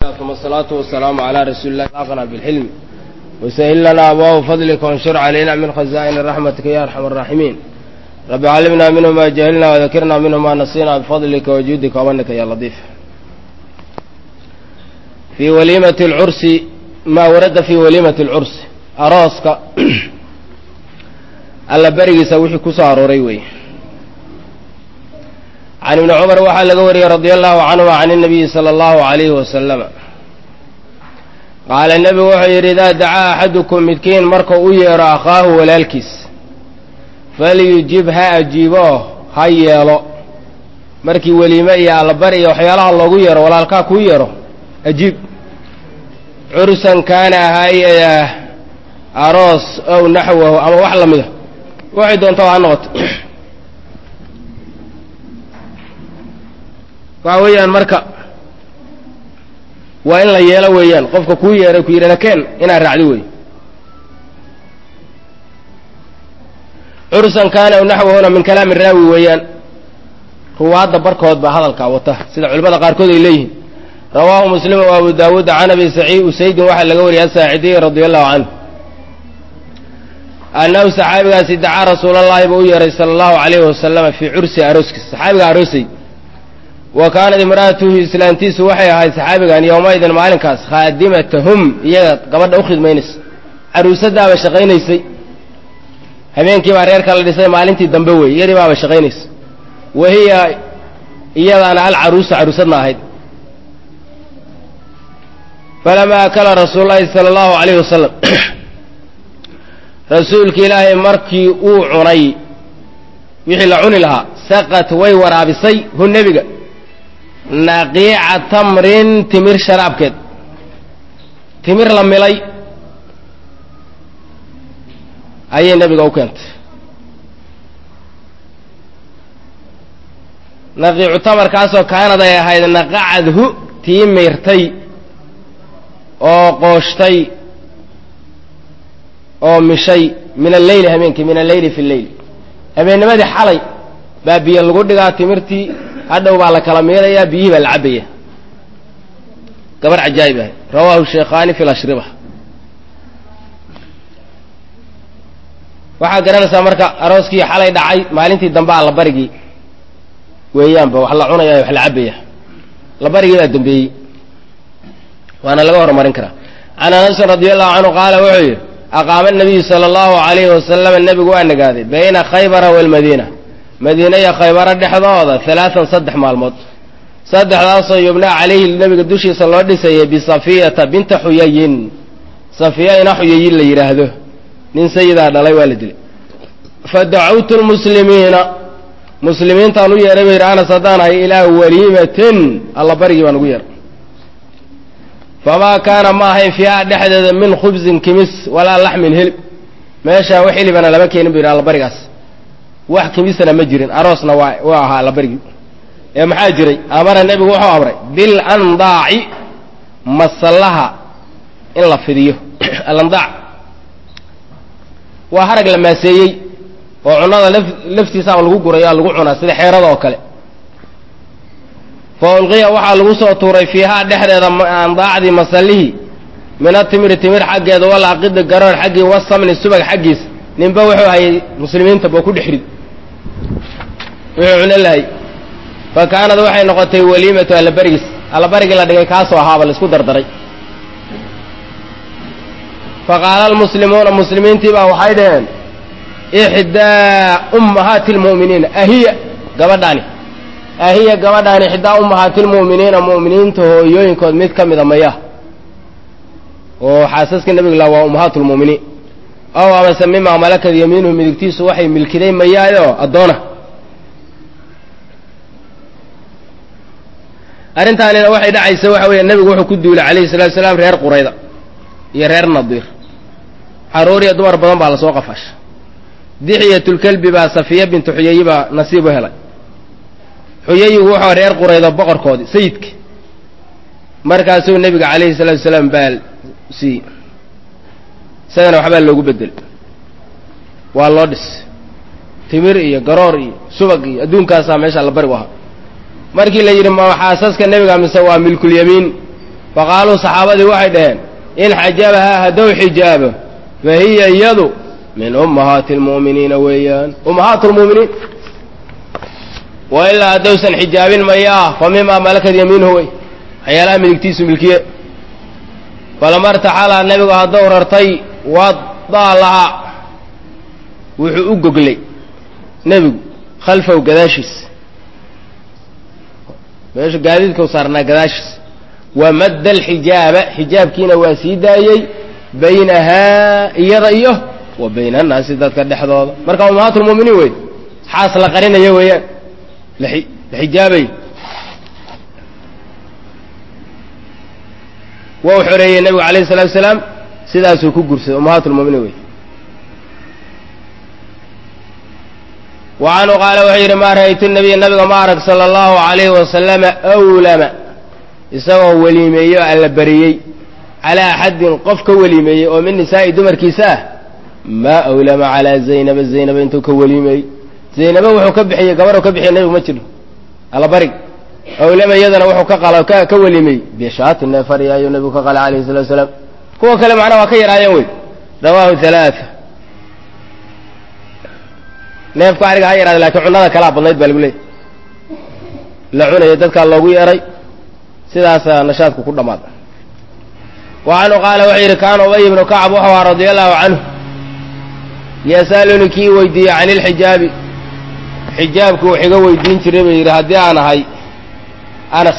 ثم الصلاة والسلام على رسول الله أغنى بالحلم وسهل لنا أبواب فضلك وانشر علينا من خزائن رحمتك يا أرحم الراحمين رب علمنا منه ما جهلنا وذكرنا منه ما نسينا بفضلك وجودك ومنك يا لطيف في وليمة العرس ما ورد في وليمة العرس أراسك alla berigiisa wixii ku soo arooray weeye can ibni cumar waxaa laga wariyey radia allahu canhuma can inabiyi sala allahu alayhi wasalama qaala nebigu wuxuu yidhi idaa dacaa axadukum midkiin markuu u yeedho akhaahu walaalkiis falyujib ha ajiibo ha yeelo markii weliime iyo allabari iyo waxyaalaha loogu yeedho walaalkaa kuu yeedho ajiib cursan kaana ahaayah aroos ow naxwahu ama wax la mida waxay doontaa ha noqoto waxa weeyaan marka waa in la yeelo weeyaan qofka kuu yeeray ku yidhana keen inaad raacdi wey cursan kaana aw naxwahuna min kalaami raawi weeyaan ruwaadda barkood baa hadalkaa wata sida culimmada qaarkood ay leeyihiin rawaahu muslim wa abu daawuud can abi saciid usaydin waxaa laga wariyay asaacidiy radia allahu canhu annahu saxaabigaasi dacaa rasuulallaahi buu u yeeray sala allahu calayhi wasalama fii cursi arooskiisa saxaabiga aroosay wa kaanat imra'atuhu islaantiisu waxay ahayd saxaabigan yowmaydin maalinkaas khaadimatahum iyaga gabadha u khidmaynaysa caruusadaaba shaqaynaysay habeenkii baa reerka la dhisay maalintii dambe weeye iyadii baaba shaqaynaysa wa hiya iyadaana alcaruusu caruusadna ahayd falamaa akala rasuululahi sala allahu calayhi wasalam rasuulki ilaahay markii uu cunay wixii la cuni lahaa saqat way waraabisay hu nebiga naqiica tamrin timir sharaabkeed timir la milay ayay nebiga u keentay naqiicu tamarkaasoo kaanad ay ahayd naqacadhu tii miirtay oo qooshtay oo mishay min alleyli habeenkii min alleyli fi lleyl habeennimadii xalay baa biyo lagu dhigaa timirtii hadhow baa la kala miirayaa biyihii baa la cabaya gabar cajaa'ib ah rawaahu sheekhaani fi lashriba waxaa garanaysaa marka arooskii xalay dhacay maalintii dambe a labarigii weeyaanba wax la cunaya wax la cabaya labarigii baa dambeeyey waana laga horumarin karaa can anasin radi allahu canhu qaala wuxuu yidhi aqaama nabiyu sala allahu calayhi wasalama nebigu waa nagaaday bayna khaybara waalmadiina madiina iyo khaybaro dhexdooda halaatan saddex maalmood saddexdaasoo yubnaa calayhi nebiga dushiisa loo dhisayay bisafiyata binta xuyayin safiya ina xuyayin la yidhaahdo nin sayidaa dhalay waa la dilay fa dacawtu lmuslimiina muslimiintaan u yeehay ba yidhi anas haddaan ahay ilaa waliimatin alla barigii baan ugu yeehay famaa kaana ma ahayn fiiha dhexdeeda min khubsin kimis walaa laxmin hilib meeshaa wax hilibana lama keenin bu yidhi allabarigaas wax kimisana ma jirin aroosna waa waa ahaa allabarigii ee maxaa jiray amara nebigu wuxuu amray bil andaaci masallaha in la fidiyo alandaac waa harag la maaseeyey oo cunnada laf laftiisaaba lagu gurayo lagu cunaa sida xeerada oo kale fa ulqiya waxaa lagu soo tuuray fiihaa dhexdeeda andaacdii masallihii min atimiri timir xaggeeda walaaqidi garoor xaggii wasamni subag xaggiisa ninba wuxuu hayay muslimiinta boo ku dhexrid wuxuu cuno lahay fa kaanad waxay noqotay waliimatu allabarigiis allabarigii la dhigay kaasoo ahaaba laisku dardaray fa qaala almuslimuuna muslimiintii baa waxay dhaheen ixdaa ummahaati lmu'miniina ahiya gabadhaani ahiya gabadhaani ixdaa ummahaati lmu'miniina mu'miniinta hooyooyinkood mid ka mida maya oo xaasaska nebiga la waa ummahaat lmu'miniin ow amase mimaa malakad yamiinuhu midigtiisu waxay milkiday mayaayoo addoona arrintaanina waxay dhacaysa waxa weeye nebigu wuxuu ku duulay calayhi salatu salaam reer qurayda iyo reer nadiir xaruur iyo dumar badan baa lasoo qafaasha dixiyatulkelbi baa safiya bintu xuyayi baa nasiib u helay xuyayigu wuxuu reer quraydo boqorkoodii sayidka markaasuu nebiga calayhi salaatu salaam baa siiyey isagana waxbaa loogu bedelay waa loo dhis timir iyo garoor iyo subag iyo adduunkaasaa meesha la bari u ahaa markii la yidhi ma xaasaska nebiga mise waa milkulyamiin faqaaluu saxaabadii waxay dhaheen in xajabahaa haddou xijaabo fa hiya iyadu min ummahaati almu'miniina weeyaan ummahaat lmu'miniin wa ilaa haddowsan xijaabin mayaa fa mimaa malakad yamiinuhu wey waxyaalaha midigtiisu milkiye falamartaxalaa nebigu haddou rartay wadaa lahaa wuxuu u goglay nebigu khalfahu gadaashiis meesha gaadiidkau saarnaa gadaashiis wa madda alxijaaba xijaabkiina waa sii daayey baynahaa iyada iyo wa bayna annaasi dadka dhexdooda marka ummahaat lmu'miniin wey xaas la qarinaya weeyaan la xijaabay waa u xoreeyey nebigu alayhi salatu wasalaam sidaasuu ku gursaday ummahaat lmu'miniin wey wa canhu qaala wuxuu yidhi maa ra'aytu nabiya nabiga ma arag sala allahu alayhi wasalama awlama isagoo weliimeeyo alla bariyey calaa axadin qof ka weliimeeyey oo min nisaa'i dumarkiisa ah maa awlama calaa zaynaba zaynaba intuu ka weliimeeyey zaynaba wuxuu ka bixiyey gabarhu ka bixiya nebigu ma jiro allabarig awlama iyadana wuxuu ka qala ka ka weliimey bishaati neefari ayuu nebigu ka qalay alayhi salatu wasalaam kuwa kale macnaha waa ka yaraayeen wey rawaahu halaaa neefku ariga ha yaraada lakiin cunada kalaa badnayd baa lagu leeyay la cunaya dadkaa loogu yeeray sidaasaa nashaadku ku dhammaaday wa canhu qaala wuxuu yidhi kaana ubay ibnu kacab wuxuu ahaa radia allahu canhu yasaluni kii weydiiyey can ilxijaabi xijaabku wax iga weydiin jiray bay yidhi haddii aan ahay anas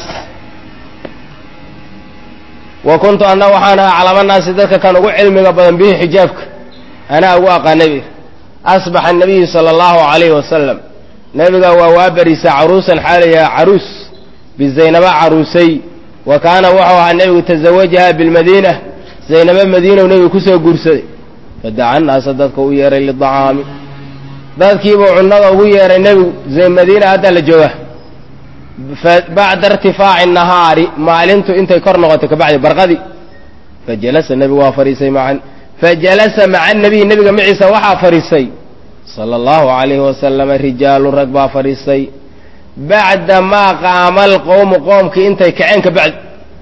wa kuntu anna waxaan ahaa calamanaasi dadka kan ugu cilmiga badan bihi xijaabka anaa ugu aqaanay bay asbaxa anabiyu sala allahu calayhi wasalam nebiga waa waa bariisa caruusan xaalayaa caruus bizaynaba caruusay wa kaana wuxuu ahaa nebigu tazawajaha bilmadiina zaynaba madiinow nebigu kusoo guursaday fadaca naasa dadka u yeehay lidacaami dadkiibuu cunnada ugu yeehay nebigu madiina hadda la jooga bacda irtifaaci nahaari maalintu intay kor noqotay kabacdi barqadii fajalasa nebigu waa fadhiisay macan fajalasa maca nabiy nebiga maciisa waxaa fadhiisay sala allahu calayhi wasalama rijaalun rag baa fadhiisay bacda maa qaama alqowmu qoomkii intay kaceen ka bacdi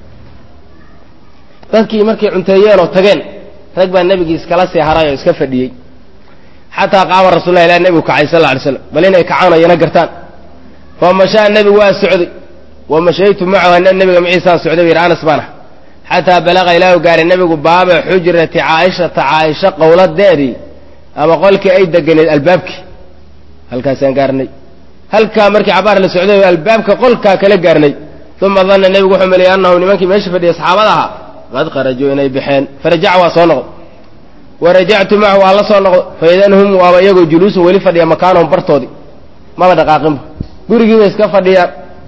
dadkii markay cunteeyeen oo tageen rag baa nebigii iskala sii haray oo iska fadhiyey xataa qaama rasulah ilah nebigu kacay sal lla alay slam bal inay kacaan oo yana gartaan fa mashaa nebigu waa socday wa mashaytu macahu ana nebiga maciisaan socday bu yidhi anas baana xataa balaqa ilaahu gaaray nebigu baaba xujrati caaishata caaisha qowladeedii ama qolkii ay deganeed albaabkii halkaasaan gaarnay halkaa markii cabaar la socday albaabka qolkaa kala gaarnay uma danna nebigu wuxuu maleeyey annahu nimankii meesha fadhiyay saxaabada ahaa qad kharajuu inay baxeen farajaca waa soo noqday wa rajactu macahu waa la soo noqday faidan hum waaba iyagoo juluusun weli fadhiya makaanahum bartoodii maba dhaqaaqinba gurigii bay iska fadhiyaan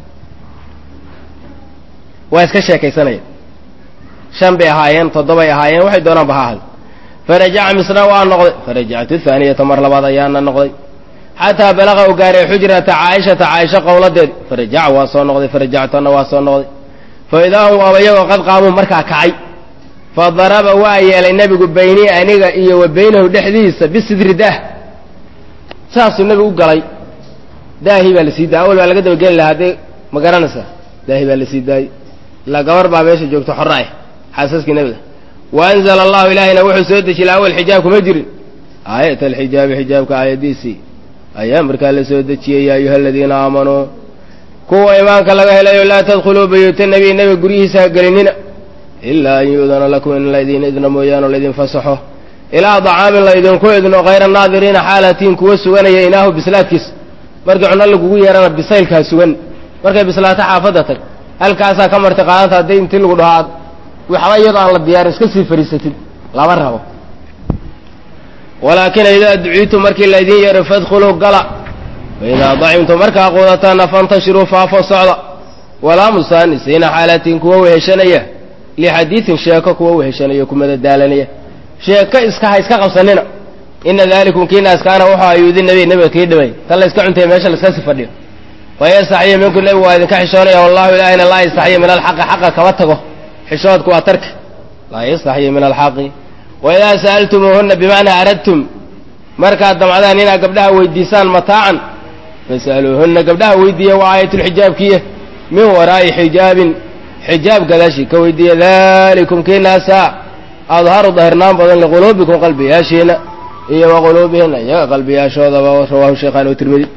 waa iska sheekaysanayaan shan bay ahaayeen toddobay ahaayeen waxay doonaanba ha ahad farajaca misna waa noqday farajactu haaniyata mar labaad ayaana noqday xataa balaqa u gaaray xujrata caaishata caaisha qowladeed farajaca waa soo noqday farajactuna waa soo noqday fa idaa hum waaba iyagoo qad qaamuu markaa kacay fa daraba waa yeelay nebigu baynii aniga iyo wa baynahu dhexdiisa bisidri daah saasuu nebigu u galay daahii baa la sii daayay awal baa laga dabageli lahaa dee ma garanaysaa daahi baa la sii daayey ilaa gabar baa meesha joogto xorra ah xaasaskii nebiga wa anzala allahu ilaahayna wuxuu soo dejiyey awal xijaab kuma jirin aayat alxijaabi xijaabka aayadiisii ayaa markaa la soo dejiyey yaa ayuha aladiina aamanuu kuwa imaanka laga helayo laa tadkhuluu buyuuta nebiy nebiga guryihiisa ha gelinina ilaa an yu'dana lakum in laydin idna mooyaane laydin fasaxo ilaa dacaamin laydinku idno hayra naadiriina xaalatiin kuwa suganaya inaahu bislaadkiisa markii cunno lagugu yeerana bisaylkaa sugan markay bislaato xaafadda tag halkaasaa ka marti qaadanta hadday intii lagu dhaho aad waxba iyadoo aan la diyaarin iska sii fadhiisatid lama rabo walaakin idaa duciitu markii laydin yeero fadkhuluu gala faidaa dacimtum markaa quudataana fantashiruu faafo socda walaa musaanisiina xaalatiin kuwa weheshanaya lixadiidin sheeko kuwa weheshanaya kumada daalanaya sheeko iska ha iska qabsanina ina dalikum kiinaas kaana wuxuu ayuudi nabi nebiga kii dhimay tan la iska cuntaya meesha la iska sii fadhiyo fayastaxyi minku nebigu waa idinka xishoonaya wallahu ilaahina laa yastaxyi min alxaqi xaqa kama tago xishoodku waa tarka laa yastaxyi min alxaqi waidaa sa'altumuuhuna bimacnaa aradtum markaad damcdaan inaad gabdhaha weydiisaan mataacan fas'aluuhuna gabdhaha weydiiya waa aayatulxijaabkiya min waraa'i xijaabin xijaab gadaashii ka weydiiya dalikum kiinaasaa adharu dahirnaan badan liquluubikum qalbiyaashiina iyo wa quluubihina iyaga qalbiyaashoodaba rawaahu sheekhaan oo tirmidi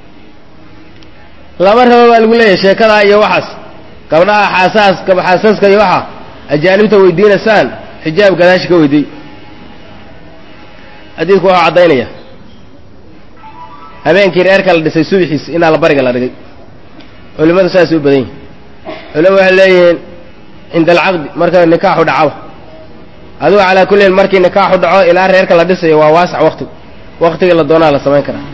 laba raba baa lagu leeyahay sheekadaa iyo waxaas gabdhaha xaasaas xaasaska iyo waxa ajaanibta weydiinaysaan xijaab gadaashi ka weydiiy xadiidku waxuu caddaynaya habeenkii reerka la dhisay subixiis inaa la bariga la dhigay culimmadu saasay u badan yihin culimadu waxay leeyihiin cinda alcaqdi marka nikaaxu dhacaba adigu calaa kullin markii nikaaxu dhaco ilaa reerka la dhisayo waa waasac waktigu waktigii la doonaa la samayn karaa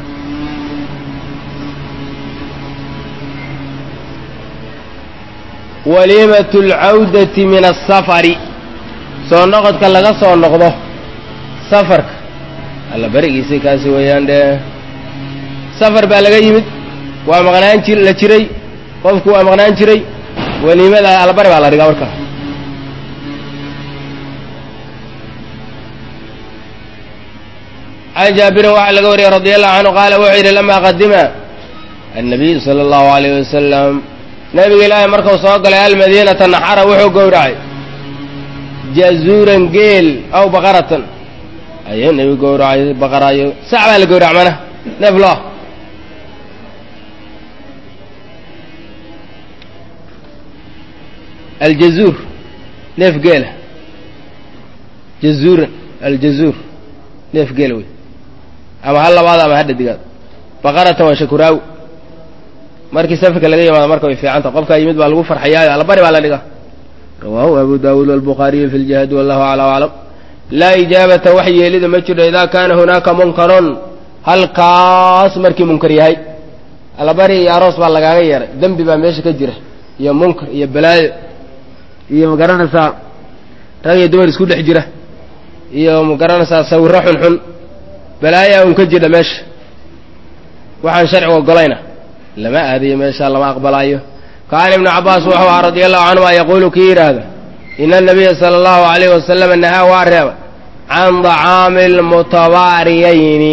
waliimat alcawdati min asafari soo noqodka laga soo noqdo safarka alla berigiisii kaasi weeyaan dhee safar baa laga yimid waa maqnaan ji la jiray qofku waa maqnaan jiray weliimada allabari baa la dhigaa markaa can jaabirin waxaa laga wariyey radi allahu canhu qaala wuxuu yidhi lamaa qadima annabiyu sala allahu alayh wasalam nabiga ilaahay markuu soo galay almadiinata naxara wuxuu gowracay jazuuran geel aw baqaratan ayuu nebigu gowracay baqarayo sac baa la gowrac mana neef loo aljazuur neef geela jazuuran aljazuur neef geela wey ama ha labaad ama ha dhadigaad baqaratan waa shakuraawi markii safarka laga yimaado marka way fiicanta qofkaa yimid baa lagu farxayaayo allabari baa la dhigaa rawaahu abu daawuud walbukhaariyu fi ljihaadi wallahu aclam aclam laa ijaabata wax yeelida ma jiro idaa kaana hunaaka munkarun halkaas markii munkar yahay allabari iyo aroos baa lagaaga yeeray dembi baa meesha ka jira iyo munkar iyo balaayo iyo magaranaysaa rag iyo dumar isku dhex jira iyo magaranaysaa sawirro xunxun balaayaa un ka jira meesha waxaan sharcigu ogolayna lama aadayo meeshaa lama aqbalaayo kaana ibnu cabbaas wuxuu ahaa radia allahu canhuma yaquulu kii yidhaahda ina anabiya sala allahu alayhi wasalama nahaa waa reeba can dacaami almutabaariyayni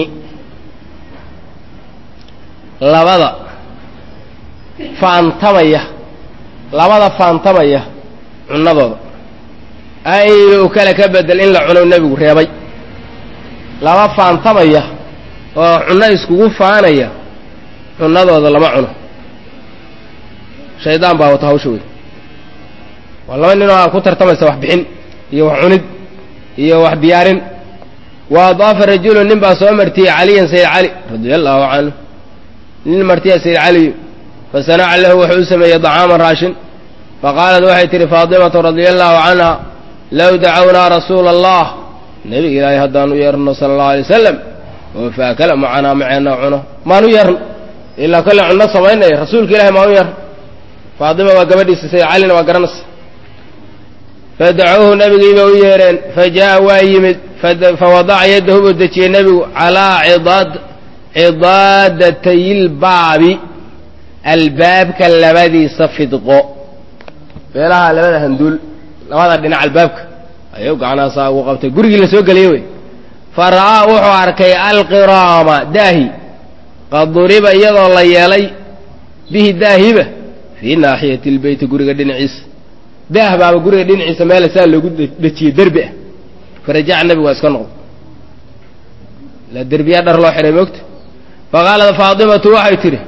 labada faantamaya labada faantamaya cunadooda aynu kale ka bedel in la cuno nebigu reebay laba faantamaya oo cunno iskugu faanaya cunadooda lama cuno shaydaan baa wata hawsha wey waa laba nin oo ku tartamaysa wax bixin iyo wax cunid iyo wax diyaarin wa adaafa rajulu nin baa soo martiyey caliyan sayid cali radia allahu canhu nin martiya sayid caliyu fasanaca lahu wuxuu u sameeyey dacaaman raashin faqaalat waxay tihi faatimatu radia allahu canha low dacawnaa rasuula allah nebiga ilaahay haddaan u yeerno sala allahu alay wasalam oo faakala macanaa maceenna cuno maan u yeerno ilaa kolle cunno samaynaya rasuulka ilahay maan u yeerno faatima waa gabadhiisa sayid calina waa garanaysa fadacuuhu nabigiiba u yeereen fa jaa'a waa yimid fawadaca yaddahu buu dejiyey nebigu calaa cidaad cidaadatayilbaabi albaabka labadiisa fidqo beelaha labada handuul labada dhinac albaabka ayuu gacnaasaa ugu qabtay gurigii la soo geliyey wey fa ra'aa wuxuu arkay alqiraama daahi qad duriba iyadoo la yeelay bihi daahiba fii naaxiyati lbeyti guriga dhinaciisa daah baaba guriga dhinaciisa meela saa loogu dhejiyey derbi ah farajaca nebigu waa iska noqdo la derbiyaa dhar loo xidhay moogta faqaalat faatimatu waxay tidhi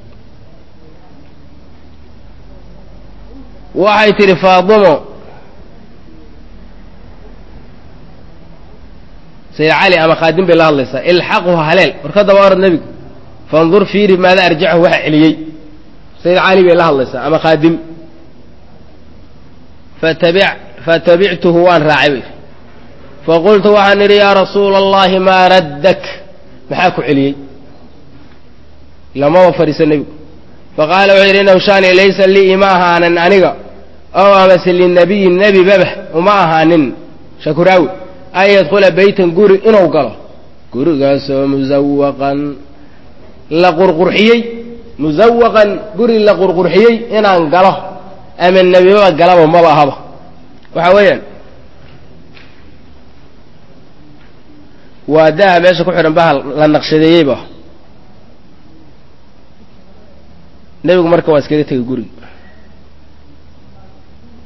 waxay tidhi faatimo sayid cali ama khaadim bay la hadlaysaa ilxaqhu haleel warkadaba orad nebigu fandur fiiri maada arjachu waxa celiyey sayid cali bay la hadlaysaa ama khaadim fatabic fatabictuhu waan raacay bay faqultu waxaan idhi yaa rasuula allahi maa raddak maxaa ku celiyey lamaba fadhiiso nebigu faqaala wuxuu yidhi innahu shaani laysa lii ima ahaanin aniga ow amase linabiyi nebi babah uma ahaanin shakuraawi an yadkhula beytan guri inuu galo gurigaasoo musawaqan la qurqurxiyey musawaqan guri la qurqurxiyey inaan galo ama nebibaba galaba maba ahaba waxa weeyaan waa daha meesha ku xidhan bahal la naqshadeeyeyba nebigu marka waa iskaga tegay guriga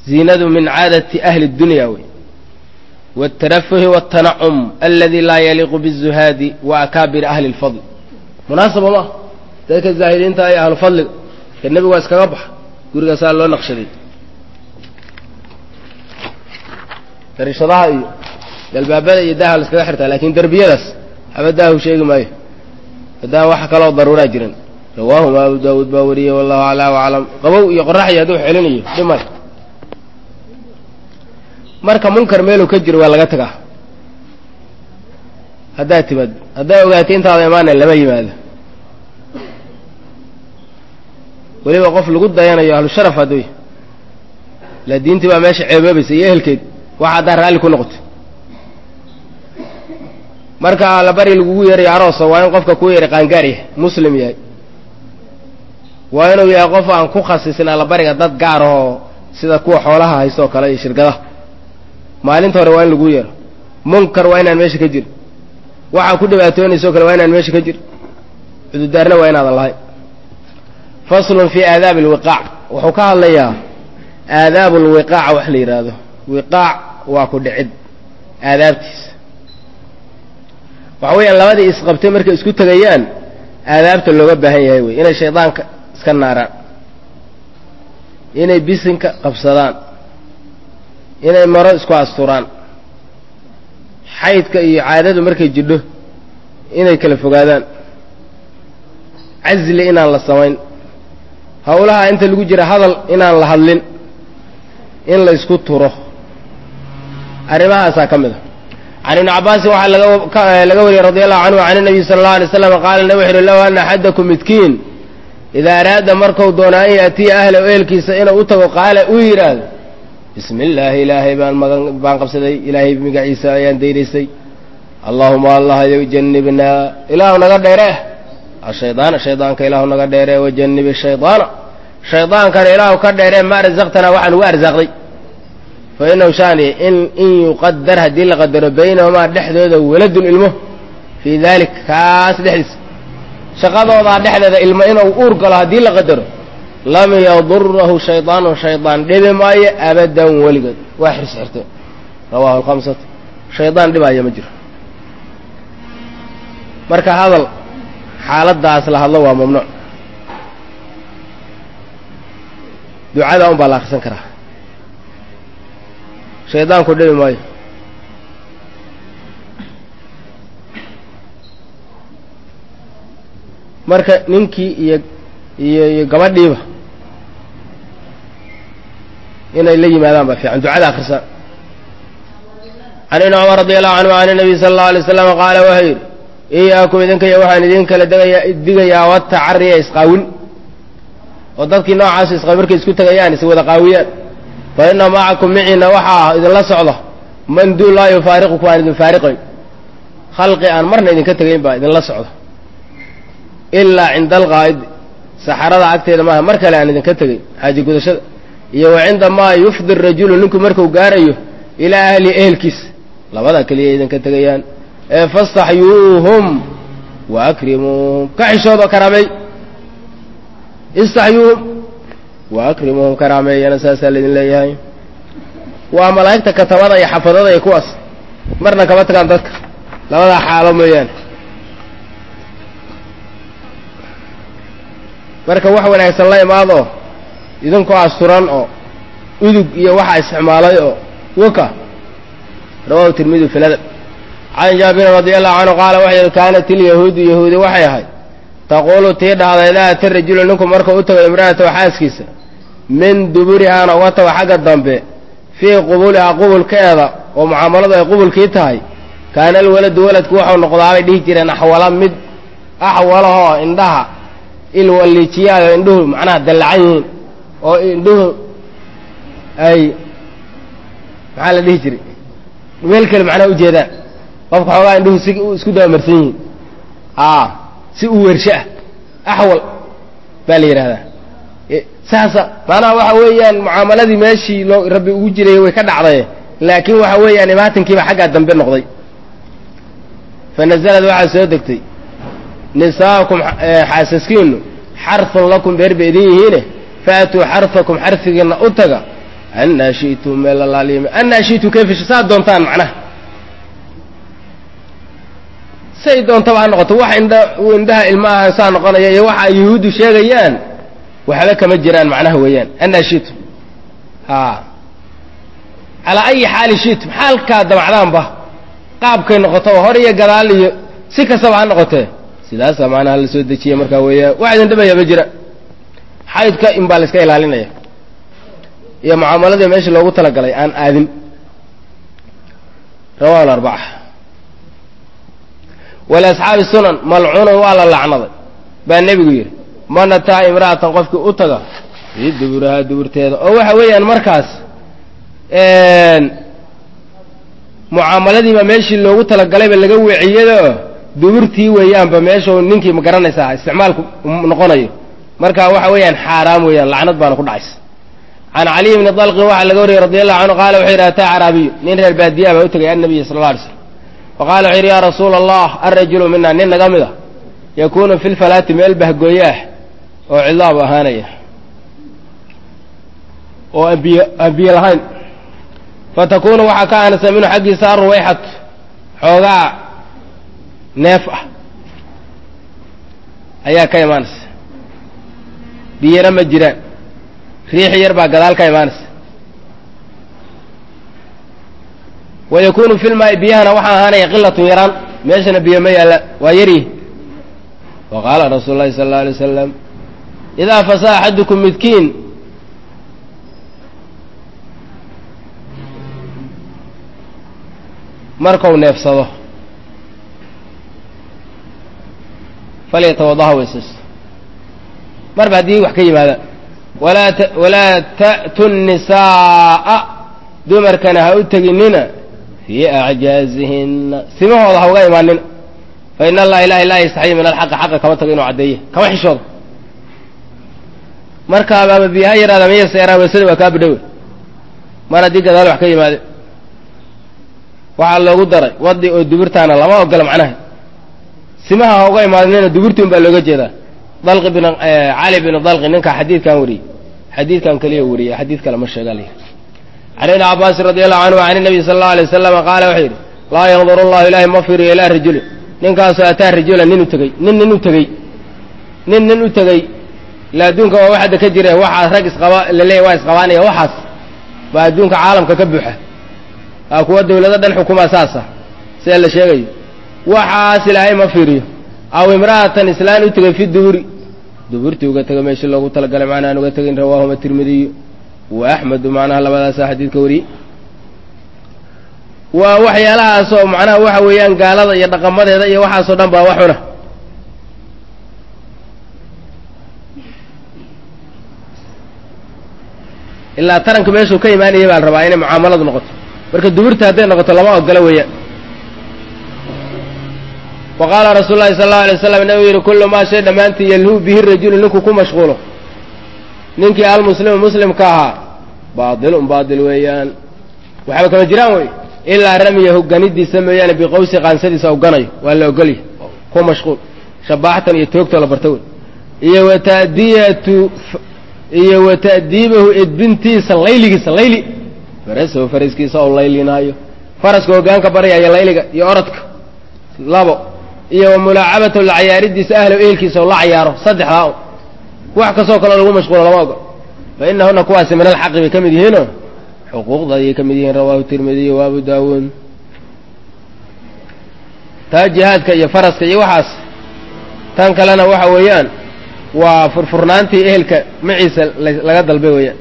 ziinadu min caadati ahli اdunya wey wاtarafuhi wاtanacum aladi laa yaliiqu bالzuhaadi wa akaabiri ahli اlfadl munaasaba ma dadka zaahidiinta iyo ahlu fadliga ee nebigu waa iskaga baxa gurigaasaa loo naqshaday darishadaha iyo dalbaabada iyo daaha la iskaga xirtaa lakin derbiyadaas haba daahu sheegi maayo haddaan waxa kaloo daruuraa jiran rawaahuma abu daawuud baa wariyey wallahu aclaa aclam qabow iyo qoraxi hadduu celinayo dhimay marka munkar meeluu ka jiro waa laga tagaa haddaad timaad haddaa ogaatay intaada imaana lama yimaado weliba qof lagu dayanayo ahlu sharaf hadduu la diintii baa meesha ceeboobaysa iyo ehelkeed waxa haddaa raalli ku noqoto marka allabari lagugu yeerayo aroosa waa in qofka kuu yeehay qaangaar yahay muslim yahay waa inuu yahay qof aan ku khasisin allabariga dad gaar ahoo sida kuwa xoolaha haysto oo kale iyo shirkadaha maalinta hore waa in laguu yeero munkar waa inaan meesha ka jir waxaa ku dhibaatoonaysa o kale waa inaan meesha ka jir cududaarna waa inaadan lahayn faslun fii aadaabi alwiqaac wuxuu ka hadlayaa aadaabu lwiqaaca wax la yidhaahdo wiqaac waa ku dhicid aadaabtiisa waxa weeyaan labadii isqabtay markay isku tegayaan aadaabta looga baahan yahay wey inay shaydaanka iska naaraan inay bisinka qabsadaan inay maro isku asturaan xaydka iyo caadadu markay jidho inay kala fogaadaan casli inaan la samayn howlaha inta lagu jira hadal inaan la hadlin in la isku turo arrimahaasaa ka mid a can ibni cabbaasin waxaa laga wariyey radi allahu canhu can inabiy sala allau alay slam qaala nabi wuxu uhi low ana axadakum midkiin idaa araada marku doono an yaatiya ahlahu ehelkiisa inuu u tago qaala uu yidhaahdo bismi illaahi ilaahay baan magan baan qabsaday ilaahay magaciisa ayaan daynaysay allaahuma allahyow janibnaa ilaahu naga dheeree ashaydaana shaydaanka ilaahu naga dheeree wajanibi shaydaana shaydaankana ilaahu ka dheeree ma arsaqtanaa waxaan ugu arsaaqday fa inahu shaani in in yuqadar haddii la qadaro baynahumaa dhexdooda waladun ilmo fii dalik kaas dhexdiisa shaqadoodaa dhexdeeda ilmo inuu uur galo haddii la qadaro lam yadurahu shaydaanu shaydaan dhibi maayo abadan weligood waa xirs xirte rawahu alkhamsatu shaydaan dhibaayo ma jiro marka hadal xaaladaas la hadlo waa mamnuuc ducada un baa la akrisan karaa shaydaanku dhibi maayo marka ninkii iyo iyo iyo gabadhiiba inay la yimaadaan baa fiican ducada akrisaan can ibni cumar radi allahu canhu can nabiy sala allau alay slam qaala wuxuu yidhi iyaakum idinkaya waxaan idin kala degaya digayaa watacariya isqaawin oo dadkii noocaasu isqaawin markay isku tegayaan is wada qaawiyaan fa ina macakum miciina waxaa ah idinla socda man duu laa yufaariqukum aan idin faariqayn khalqi aan marna idinka tegayn baa idinla socda ilaa cinda alqaa'id saxarada agteeda maaha mar kale aan idinka tegayn xaaji gudashada iyo wa cinda maa yufdi rajulu ninku marku gaarayo ilaa ahli ehelkiisa labadaa keliya idinka tegayaan ee fastaxyuuhum wa akrimuuhum ka xishoodoo karaameey istaxyuuhum wa akrimuuhum karaameeyana saasaa laydin leeyahay waa malaa'igta katabada iyo xafadada iyo kuwaas marna kama tagaan dadka labadaa xaalo mooyaane marka wax wanaagsan la imaadoo idinkoo asturan oo udug iyo waxaa isticmaalay oo waka rawahu tirmidi fi ladab can jaabirin radi allahu canhu qaala waxay yihi kaanat ilyahuudu yahuudi waxay ahayd taquulu tii dhahda idaa ata rajulu ninku markuu u tago imra'atahu xaaskiisa min duburihaana uga tago xagga dambe fii qubulihaa qubulkeeda oo mucaamaladu ay qubulkii tahay kaana alwaladu waladku waxau noqdaabay dhihi jireen axwala mid axwalahoo indhaha ilwaliijiyaayo indhuhu macnaha dallacan yihiin oo indhuhu ay maxaa la dhihi jiray meel kale macnaha ujeedaan qofka xoogaa indhuhu si isku dabamarsan yihiin a si u wersho ah axwal baa la yidhahdaa saasa macnaha waxa weeyaan mucaamaladii meeshii loo rabbi ugu jiray way ka dhacday laakiin waxa weeyaan imaatankiiba xaggaa dambe noqday fa nazalad waxaa soo degtay nisaakum xaasaskiinu xarfun lakum beer ba idin yihiine faatuu xarfakum xarfigiinna u taga annaa shi'tum meel alaaliim annaa shi'tum kayfa saa doontaan macnaha say doontaba ha noqoto wax indha indhaha ilmaha saa noqonaya iyo waxa yuhuuddu sheegayaan waxba kama jiraan macnaha weeyaan annaa shi'tum ha calaa ayi xaali shi'tum xaalkaa damacdaanba qaabkay noqoto hor iyo gadaal iyo si kastaba ha noqotee sidaasaa macnaha la soo dejiya markaa weeyaan wax idin dhibaya ma jira xaydka in baa la iska ilaalinaya iyo mucaamaladii meeshii loogu talagalay aan aadin rawahu larbaca waliasxaabi sunan malcuunan waa la lacnaday baa nebigu yidhi man ataa imra'atan qofkii u taga fii duburahaa duburteeda oo waxa weeyaan markaas mucaamaladiiba meeshii loogu talagalayba laga weeciyado duburtii weeyaanba meeshau ninkii ma garanaysaa isticmaalku noqonayo marka waxa weeyaan xaaraam weeyaan lacnad baana ku dhacaysa can caliy bni dalqin waxaa laga wariyey radi allahu canhu qaala wuxuu yidhi ataa caraabiyu nin reer baadiyaa baa u tegay annabiya sala alla alay slam faqala wuxuu yidhi yaa rasuula allah alrajulu mina nin naga mid a yakuunu fi lfalaati meel bahgooye ah oo cidlaabu ahaanaya oo aan biyo aan biyo lahayn fatakunu waxaa ka aanasa minhu xaggiisa aruwayxat xoogaa neef ah ayaa ka imaanaysa biyana ma jiraan riixi yar baa gadaal ka imaanaysa wa yakunu fi lmaai biyahana waxaa ahaanaya qilatun yaraan meeshana biyo ma yaalla waa yaryihi wa qaala rasuulu llahi sala alla alay wasalam idaa fasaa axadukum midkiin markau neefsado falyatawadaha weysaysto marba haddii wax ka yimaada walaa t walaa ta'tu nnisaa'a dumarkana ha u teginina fii acjaazihinna simahooda ha uga imaanina fa ina allaha ilahi laa yastaxyi min alxaqi xaqa kama tago inuu caddeeya kama xishoodo markaabaaba biyaha yaraada miyase yaraa weysada waa kaa bidhowe mar haddii gadaal wax ka yimaade waxaa loogu daray wadi oo duburtaana lama ogola macnaha simaha ha uga imaadnina duburti un baa looga jeedaa dalqi bin cali bin dalqi ninkaa xadiidkan wariyey xadiidkan keliya wariyey xadiid kale ma sheega la can ibni cabaasin radi allahu canhu can nabiy sala allau alay wasalama qaala wuxuu yidhi laa yaqdur allahu ilaahi ma firiyo ilaa rajulin ninkaasoo ataa rajulan nin u tegey nin nin u tegey nin nin u tegey ila adduunka waa wax hadda ka jire waxaas rag isqaba laleeyahy waa isqabaanaya waxaas baa adduunka caalamka ka buuxa aa kuwa dawlado dhan xukuma saasa sida la sheegayo waxaas ilaahay ma fiiriyo aw imra'atan islaan u tegay fi duburi duburtii uga tegay meeshii loogu talagalay macnahaan uga tegin rawaahuma tirmidiyu wa axmedu macnaha labadaasa xadiidka wariyey waa waxyaalahaasoo macnaha waxa weeyaan gaalada iyo dhaqamadeeda iyo waxaasoo dhan baa waxuna ilaa taranka meeshuu ka imaanayay baa la rabaa inay mucaamaladu noqoto marka duburta hadday noqoto lama ogola weeyaan wa qaala rasuulu llahi sala allau alay waslam nabigu yidhi kullu maa shay dhammaantii yalhu bihi rajulu ninkuu ku mashquulo ninkii almuslimu muslimka ahaa baatilun baatil weeyaan waxba kama jiraan wey ilaa ramiyahu ganidiisa mooyaane biqawsi qaansadiisa u ganayo waa la ogolya ku mashquul shabaaxtan iyo toogtoo la barta wey iyo watadiyatu iyo wata'diibahu edbintiisa layligiisa layli farasahu faraskiisa oo laylinaayo faraska hogaanka baryaya layliga iyo orodka labo iyo wa mulaacabatahu la cayaaridiisa ahlow ehelkiisa oo la cayaaro saddexdaa un wax kastoo kaleo lagu mashquulo lama ogo fa inahuna kuwaasi min alxaqi bay ka mid yihiino xuquuqda ayay ka mid yihiin rawaahu tirmidiy wa abu daawuud taa jihaadka iyo faraska iyo waxaas tan kalena waxa weeyaan waa furfurnaantii ehelka maciisa laga dalbay weeyaan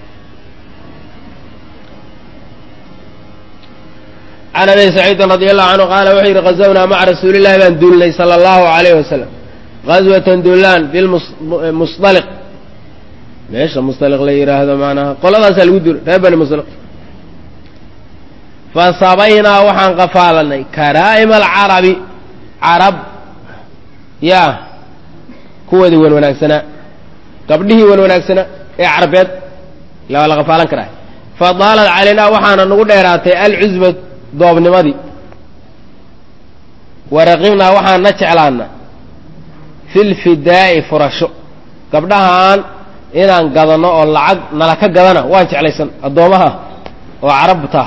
can abi saciidin radi allahu canhu qaala wuxuu yidhi ghazawnaa maca rasuuli llahi baan duulnay sala allahu alayh wasalam ghazwatan duulaan bilmusdaliq meesha musdaliq la yidhaahdo macnaha qoladaasaa lagu duulay reer bani musdaliq fasabaynaa waxaan qafaalanay karaa'ima alcarabi carab yaa kuwoodii wan wanaagsanaa gabdhihii wan wanaagsanaa ee carabeed ila waa la qafaalan karaa fadaalad calaynaa waxaana nagu dheeraatay alcusba doobnimadii waraqibnaa waxaan na jeclaana fi lfidaa'i furasho gabdhahaan inaan gadano oo lacag nala ka gadana waan jeclaysan addoomaha oo carabta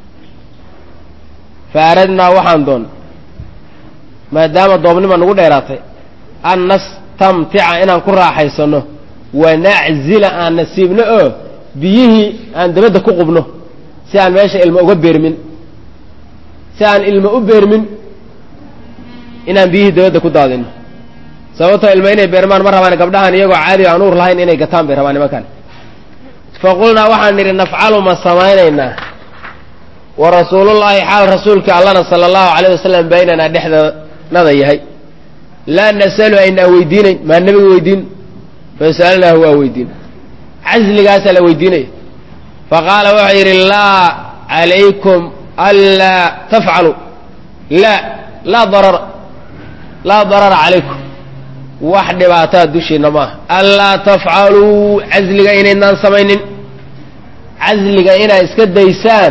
fa aradnaa waxaan doon maadaama doobnima nagu dheeraatay an nastamtica inaan ku raaxaysano wanaczila aan nasiibno oo biyihii aan dabadda ku qubno si aan meesha ilmo uga beermin si aan ilmo u beermin inaan biyihii dabadda ku daadino sababtoo ilmo inay beermaan ma rabaan gabdhahan iyagoo caadiga aan uur lahayn inay gataan bay rabaan nimankan fa qulnaa waxaan nidhi nafcalu ma samaynaynaa wa rasuulullaahi xaal rasuulka allana sala allahu calayh wasalam baynanaa dhexdanada yahay laa nasalu aynaa weydiinayn maa nebiga weydiin fasalnaahu waa weydiin casligaasaa la weydiinaya faqaala wuxuu yidhi laa calaykum anlaa tafcalu laa laa darara laa darara calaykum wax dhibaataa dushiina maaha anlaa tafcaluu casliga inaydnaan samaynin casliga inaad iska daysaan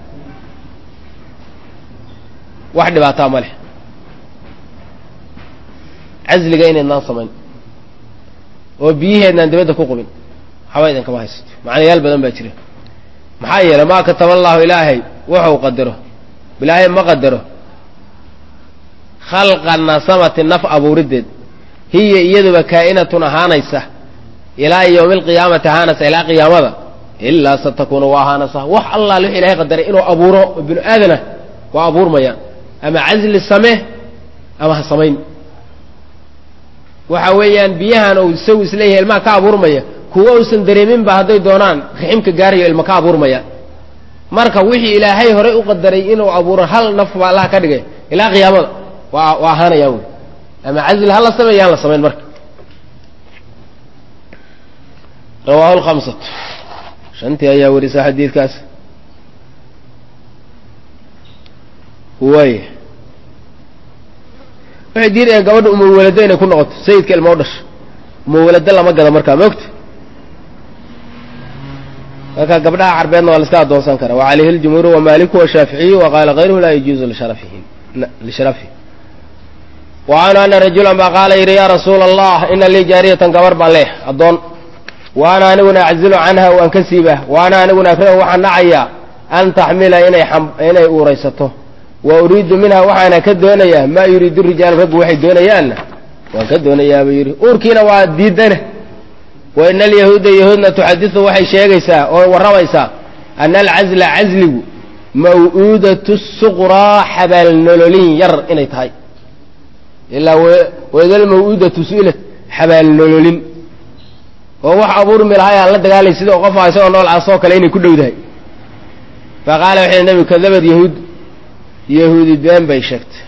wax dhibaataa ma leh casliga inaydnaan samayn oo biyiheednaan dibadda ku qubin waxba idinkama haysato macnayaal badan baa jira maxaa yeelay maa kataba allahu ilaahay wuxuu qadaro ilaahay ma qadaro khalqa nasamati naf abuuriddeed hiya iyaduba kaa'inatun ahaanaysa ilaa yowmi alqiyaamati ahaanaysa ilaa qiyaamada ilaa satakunu waa ahaanaysa wax allaal wix ilahay qadaray inuu abuuro oo binu aadana waa abuurmaya ama casli samee ama ha samayn waxa weeyaan biyahan uu isagu isleeyahay ilmaha ka abuurmaya kuwa uusan dareeminba hadday doonaan riximka gaarayo ilma ka abuurmaya marka wixii ilaahay horay u qadaray inuu abuuro hal naf baa allaha ka dhigay ilaa qiyaamada waa waa ahaanayaan wey ama casli ha la sameeya aan la samayn marka rawaahu lkhamsatu shantii ayaa warisa xadiidkaas way waxay diidayaan gabadha umawalado inay ku noqoto sayidka ilma u dhasho umawalado lama gado markaa maogta marka gabdhaha carbeedna waa la iska adoonsan karaa wa calayhi ljumhuuru wamaliku washaaficiyu wa qaala kayruhu laa yajuuzu lisharafihi lisharafihi wa canhu ana rajulan baa qaala yidhi yaa rasuula allah ina lii jaariyatan gabar baan leeh addoon wa ana aniguna aczilu canha waan ka siibah wa ana aniguna akrahu waxaan nacayaa an taxmila inay inay uuraysato wa uriidu minha waxaana ka doonayaa maa yuriidu rijaalu raggu waxay doonayaanna waan ka doonayaa buu yidhi uurkiina waa diidana wa ina alyahuuda yahuudna tuxadisu waxay sheegaysaa oo warramaysaa ana alcazla casligu maw'uudatu suqraa xabaalnololin yar inay tahay ilaa waidal maw'uudatu su'ilat xabaalnololin oo wax abuurmi lahay aan la dagaalay sidoo qofa isagoo noolcaasoo kale inay ku dhowdahay fa qaala wuxuu nebigu kadabad yahuud yahuudi been bay sheegtay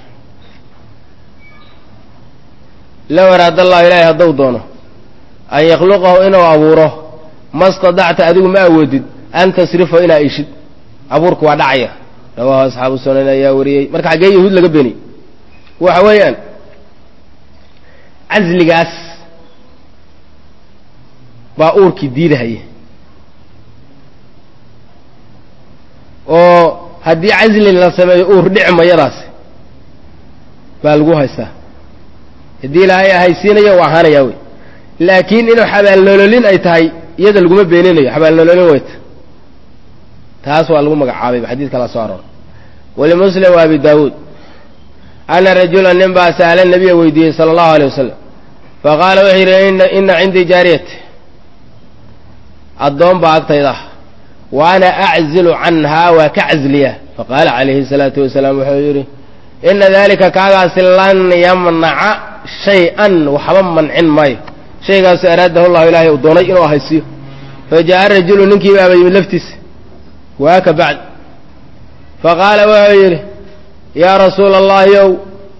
low araada allahu ilaahay hadduu doono an yakhluqahu inuu abuuro ma stadacta adigu ma awoodid an tasrifahu inaa ishid abuurku waa dhacaya rawaahu asxaabu sunan ayaa wariyey marka xaggee yahuud laga beeniyey waxa weeyaan casligaas baa uurkii diidahaya oo haddii casli la sameeyo uur dhici mayadaasi baa lagu haystaa haddii ilaahay ahaysiinayo waa ahaanayaa wey laakiin inuu xabaalnololin ay tahay iyada laguma beeninayo xabaalnololin weyta taas waa lagu magacaabayba xadiid kala soo aroora walimuslim wa abi daawuud ana rajula nin baa sa'ala nabiya weydiiyey sala allahu alay wasalam faqaala wuxuu yidhi ina cindii jaariyat addoon baa agtayda ah wa ana aczilu canhaa waa ka casliya faqaala calayhi salaatu wasalaam wuxuu yidhi ina dalika kaagaasi lan yamnaca shay-an waxba mancin maayo shaygaasu araadahu llahu ilaahay uu doonay inuu ahaysiiyo fa jaa'a rajulu ninkii baaba yimid laftiisa waaka bacd faqaala wuxuu yidhi yaa rasuula allahi ow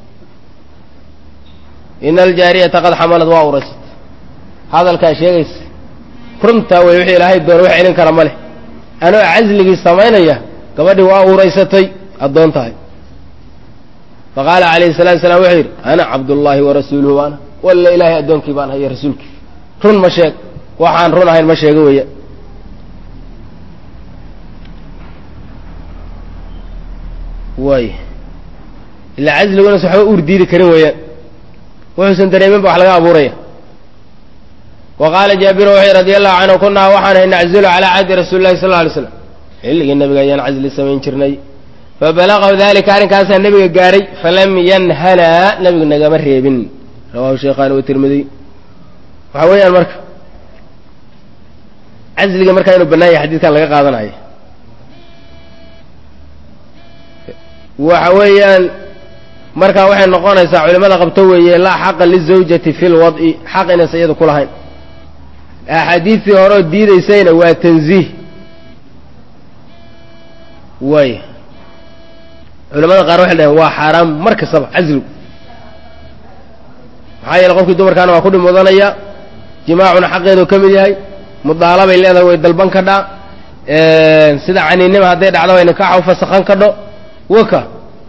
ina aljaariyata qad xamalad waa uraysat hadalkaa sheegaysa runtaa wey wixii ilaahay doona wax celin kara ma leh anoo casligii samaynaya gabadhii waa uuraysatay addoon tahay faqaala calayhi salatu salaam wuxuu yidhi ana cabdullaahi wa rasuuluhu waana walla ilaahay addoonkii baan haya rasuulkii run ma sheeg waxaan run ahayn ma sheego weya waay ilaa casligu inuusan waxba uur diidi karin weeyaan wuxuusan dareemin ba wax laga abuuraya wa qaala jaabiru wuxuu radi allahu canhu kunaa waxaan ahay naczilu calaa cahdi rasuuli lahi sal lla alay slam xilligii nabiga ayaan casli samayn jirnay fabalaqahu dalika arrinkaasaa nebiga gaadhay falam yanhanaa nebigu nagama reebin rawahu sheekhaani watirmidiy waxaa weeyaan marka casliga markaa inuu bannaan yahay xadiidkan laga qaadanayo waxa weeyaan markaa waxay noqonaysaa culimada qabto weeye laa xaqa lizawjati fi lwad'i xaq inaysa iyadu ku lahayn axaadiistii horeoo diidaysayna waa tanziih way culamada qaar waxay dhaheen waa xaaraam mar kastaba casligu maxaa yeele qofkii dumarkaana waa ku dhib mudanaya jimaacuna xaqeedu ka mid yahay mudaalabay leedahay way dalban kadhaa sida caniinima hadday dhacdo way nikaaxa ufasakhan kadho waka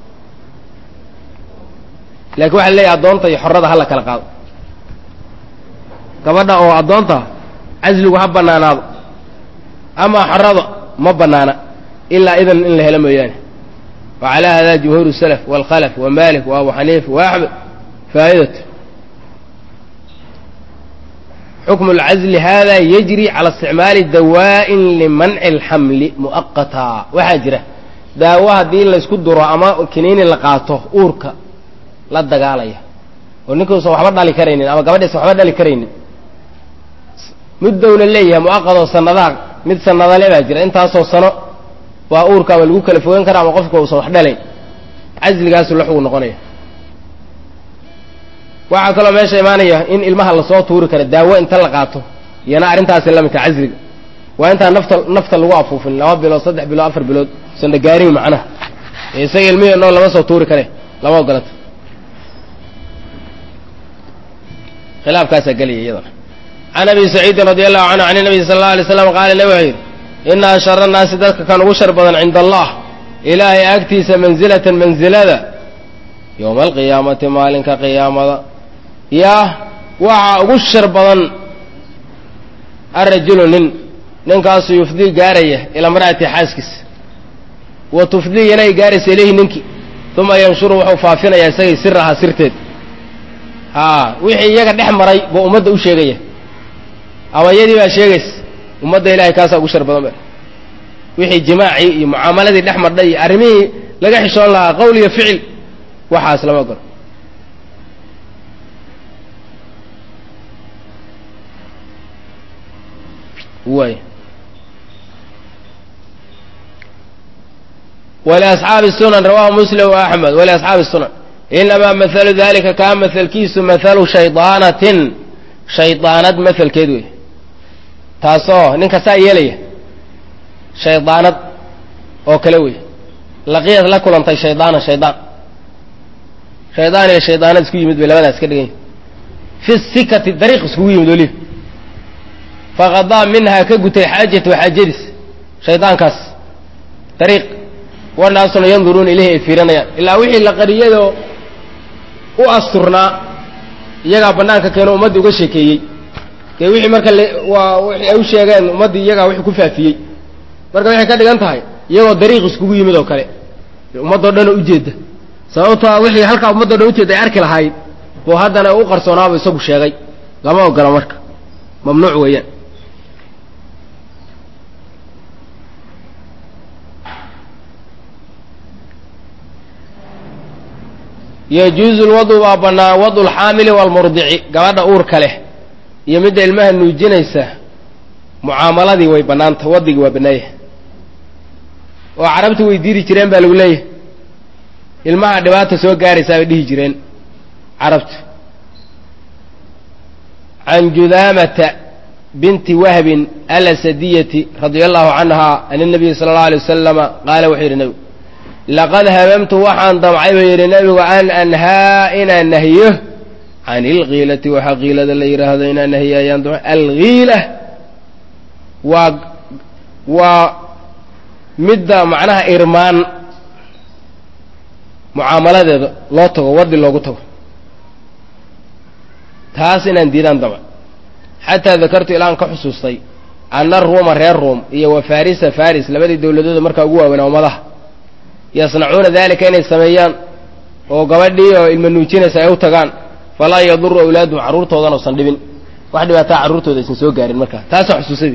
laakiin waxa leeyahay addoonta iyo xorada hala kala qaado gabadha oo addoonta casligu ha bannaanaado ama xorada ma bannaana ilaa idan in la helo mooyaane wa calaa hada jumhuur salaf waalkhalaf wa malik wa abu xaniifa wa axmed faa'idat xukmu اlcazli hada yajri cala isticmaali dawaa'in limanci اlxamli mu'aqata waxaa jira daawo haddii laysku duro ama kiniini la qaato uurka la dagaalaya oo ninkuusan waxba dhali karaynin ama gabadhiisan waxba dhali karaynin muddowna leeyahay mu'aqadoo sanadaha mid sanadale baa jira intaasoo sano waa uurka ama lagu kala fogan kara ama qofka uusan wax dhalayn casligaasu la xugu noqonaya waxaa kaloo meesha imaanaya in ilmaha lasoo tuuri kara daawo inta la qaato iyana arrintaasi la midka casliga waa intaan nafta nafta lagu afuufin laba bilood saddex bilood afar bilood usan dhagaarin macnaha ee isaga ilmihii noo lama soo tuuri kare lama ogolata khilaafkaasaa gelaya iyadana can abi saciidin radi allahu canhu can nabiy sala alla alay slam qaala nabi wuxuu yidhi ina ashara naasi dadka kan ugu shar badan cinda allah ilaahay agtiisa mansilatan mansilada yowma alqiyaamati maalinka qiyaamada yaa waxaa ugu shar badan arajulu nin ninkaasu yufdii gaaraya ilaa mar'ati xaaskiisa wa tufdii inay gaaraysa ilayhi ninkii uma yanshuru wuxuu faafinayaa isagay sirahaa sirteed haa wixii iyaga dhex maray buu ummadda u sheegaya ama iyadii baa sheegaysa ummadda ilahay kaasaa ugu shar badan ba wixii jimaacii iyo mucaamaladii dhex madhay iyo arrimihii laga xishoon lahaa qowl iyo ficil waxaas lama ogolo way wliasxaabi sunan rawahu muslim wa axmed waliasxaabi sunan inamaa mahalu dalika kaa mahalkiisu mahalu shaydaanatin shaydaanad mahalkeed wey taasoo ninka saa yeelaya shaydaanad oo kale wey laqiyad la kulantay shaydaanan shaydaan shaydaan iyo shaydaanad isku yimid bay labadaas ka dhigan yihin fi sikati dariiq iskugu yimid weliba faqadaa minhaa ka gutay xaajatu xaajadiis shaydaankaas dariiq wanaasuna yanduruuna ilayhi ay fiiranayaan ilaa wixii la qariyadoo u asturnaa iyagaa bannaanka keeno ummaddii uga sheekeeyey dee wixii marka waa wixii ay u sheegeen ummaddii iyagaa wixii ku faafiyey marka waxay ka dhigan tahay iyagoo dariiq iskugu yimid oo kale ummaddoo dhanoo ujeedda sababtoa wixii halkaa ummaddoo dhan ujeedda ay arki lahayd buu haddana u qarsoonaaba isagu sheegay lama ogola marka mamnuuc weeyaan yajuuzu lwadu baa bannaan wadu lxaamili waalmurdici gabadha uurka leh iyo midda ilmaha nuujinaysa mucaamaladii way bannaanta wadigii waa bannaayah oo carabtu way diiri jireen baa lagu leeyahay ilmaha dhibaata soo gaaraysaa bay dhihi jireen carabtu can judaamata binti wahbin alasadiyati radia allahu canha an nabiyi sala allau alay wasalama qaala wuxuu yidhi nebigu laqad hamamtu waxaan damcay buu yidhi nebigu an anhaa inaan nahiyo can ilkiilati waxaa kiilada la yidhaahdo inaan nahiyo ayaan damcay alkiila waa waa midda macnaha irmaan mucaamaladeeda loo tago wadi loogu tago taas inaan diidaan damca xataa dakartu ilaan ka xusuustay anna ruuma reer ruum iyo wa farisa faris labadii dowladooda markaa ugu waaweynaa ummadaha yasnacuuna dalika inay sameeyaan oo gabadhii oo ilma nuujinaysa ay u tagaan falaa yaduru awlaadum carruurtoodan uusan dhibin wax dhibaataa carruurtooda aysan soo gaarin markaa taasa xusuusadi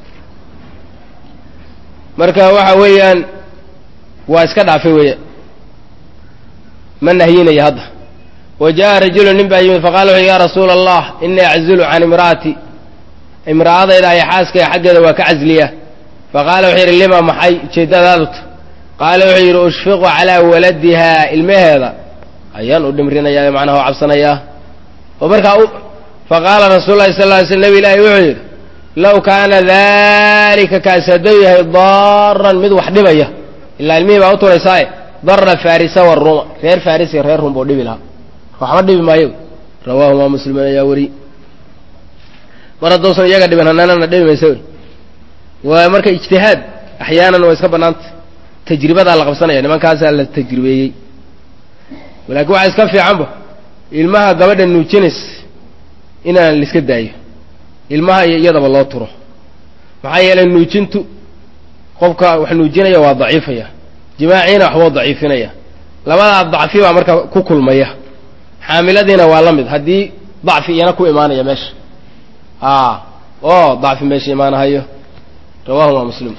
marka waxa weeyaan waa iska dhaafay weeyaan ma nahyinaya hadda wa jaa rajulu nin baa yimid faqala wuxu ya rasuula allah inii aczulu can imra'ati imra'adayda ay xaaskaya xaggeeda waa ka casliya faqaala wuxuu yidhi lima maxay ujeeddadaadut qaala wuxuu yidhi ushfiqu calaa waladiha ilmaheeda ayaan u dhimrinayaa macnaha oo cabsanayaa oo markaa faqaala rasuulu lahi sal ly sl nebi ilaahi wuxuu yidhi low kaana dalika kaasi hadduu yahay daaran mid wax dhibaya ilaa ilmihii baa u turaysaaye darra farisa waruma reer faris iyo reer rum buu dhibi lahaa waxba dhibi maayo rawaahumaa muslimin ayaa weri mar hadduusan iyaga dhibin hananana dhibi maysa wey waa marka ijtihaad axyaanan waa iska bannaanta tajribadaa la qabsanaya nimankaasaa la tajribeeyey laakiin waxaa iska fiicanba ilmaha gabadha nuujinays inaan laiska daayo ilmaha iyo iyadaba loo turo maxaa yeelay nuujintu qofka wax nuujinaya waa daciifaya jimaaciina waxbuu daciifinaya labadaa dacfi baa marka ku kulmaya xaamiladiina waa la mid haddii dacfi iyana ku imaanaya meesha a oo dacfi meesha imaanahayo rawahuma muslim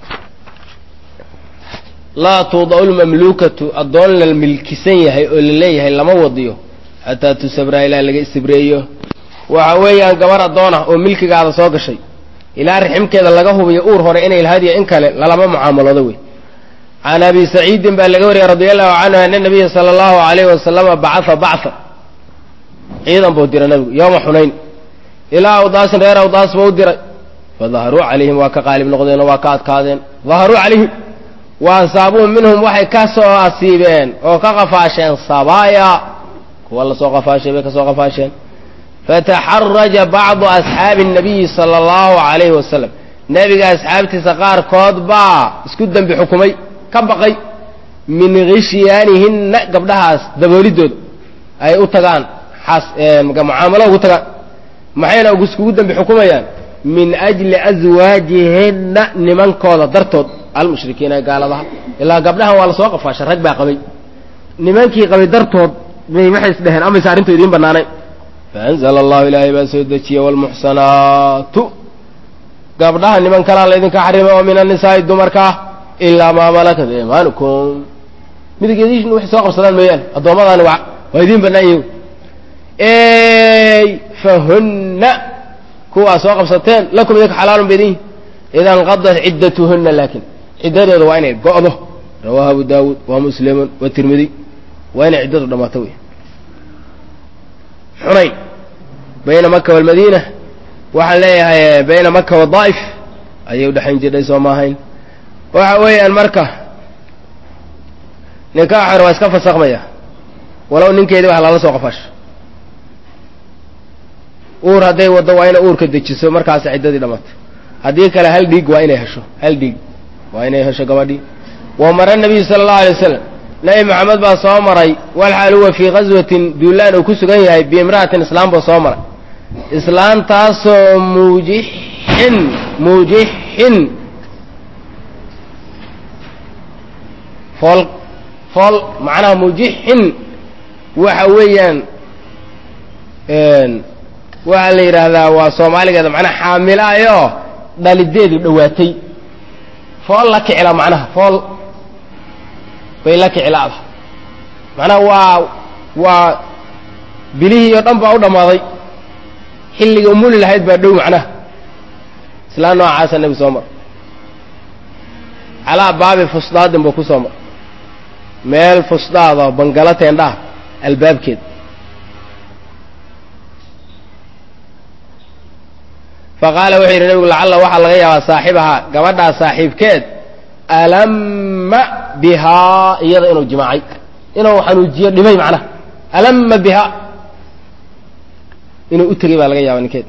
laa tuuda'u lmamluukatu addoon la milkisan yahay oo la leeyahay lama wadiyo xataa tusabraa ilaa laga istibreeyo waxa weeyaan gabar addoon ah oo milkigaada soo gashay ilaa riximkeeda laga hubiyo uur hore inay lahadiyo in kale lalama mucaamaloodo wey can abi saciidin baa laga wariyey radi allahu canhu ana nabiya sala allahu alayhi wasalama bacaa bactha ciidan buu diray nabigu yooma xunayn ilaa awdaasin reer awdaas buu u diray fadaharuu calayhim waa ka qaalib noqdeenoo waa ka adkaadeen daharuu calayhim wa ansaabuhum minhum waxay ka soo asiibeen oo ka qafaasheen sabaaya kuwa lasoo qafaashay bay ka soo qafaasheen fataxaraja bacdu asxaabi الnabiyi sala allahu alayhi wasalam nebiga asxaabtiisa qaarkood baa isku dembi xukumay ka baqay min khishyaanihinna gabdhahaas daboolidooda ay u tagaan xas mucaamalo ugu tagaan maxayna iskugu dembi xukumayaan min ajli aswaajihinna nimankooda dartood almushrikiina ee gaaladaha ilaa gabdhahan waa lasoo qafaashay rag baa qabay nimankii qabay dartood bay waxay is dheheen amaysa arrintu idiin bannaanay faanzla allahu ilaahay baa soo dejiyey wlmuxsanaatu gabdhaha niman kalaa laydinka xarimay oo min annisaa'i dumarka ah ilaa maa malakat imaanukum midigeediishin waxay soo qabsadaan mooyaan addoommadaani waa waa idiin bannaan yihin fahunna kuwaa soo qabsateen lakum idinka xalaalun ba idin yihin ida nqadat ciddatuhunna laakin ciddadooda waa inay go'do rawaahu abu daawuud wa muslimun wa tirmidi waa inay ciddadu dhammaato wey xunayn bayna maka walmadiina waxaan leeyahay bayna maka wadaa'if ayay udhexayn jidhay soo maahayn waxa weeyaan marka ninkaa xor waa iska fasakmaya walow ninkeedii wax lala soo qafaasho uur hadday waddo waa inay uurka dejiso markaas ciddadii dhammaato haddii kale hal dhiig waa inay hesho hal dhiig waa inay hesho gabadhii wa mara nabiyu sala allahu alay wasalam nabi maxamed baa soo maray walxaal huwa fii qaswatin duulaan uu ku sugan yahay biimra'atin islaam buu soo maray islaantaasoo muujixin muujixin fool fool macnaha muujixin waxa weeyaan waxaa la yidhaahdaa waa soomaaligeeda macnaha xaamilaayoo dhalideedu dhowaatay fool la kicila macnaha fool bay la kicilaada macnaha waa waa bilihii oo dhan baa u dhammaaday xilligii umuli lahayd baa dhow macnaha islaan noocaasa nebi soo mar calaa baabi fusdaadin buu ku soo mar meel fusdaada bangalo teendhaha albaabkeed faqaala wuxuu yidhi nebigu lacalla waxaa laga yaabaa saaxibahaa gabadhaa saaxiibkeed alama bihaa iyada inuu jimaacay inuu xanuujiyo dhimay macnaha alama bihaa inuu u tegey baa laga yaaba ninkeed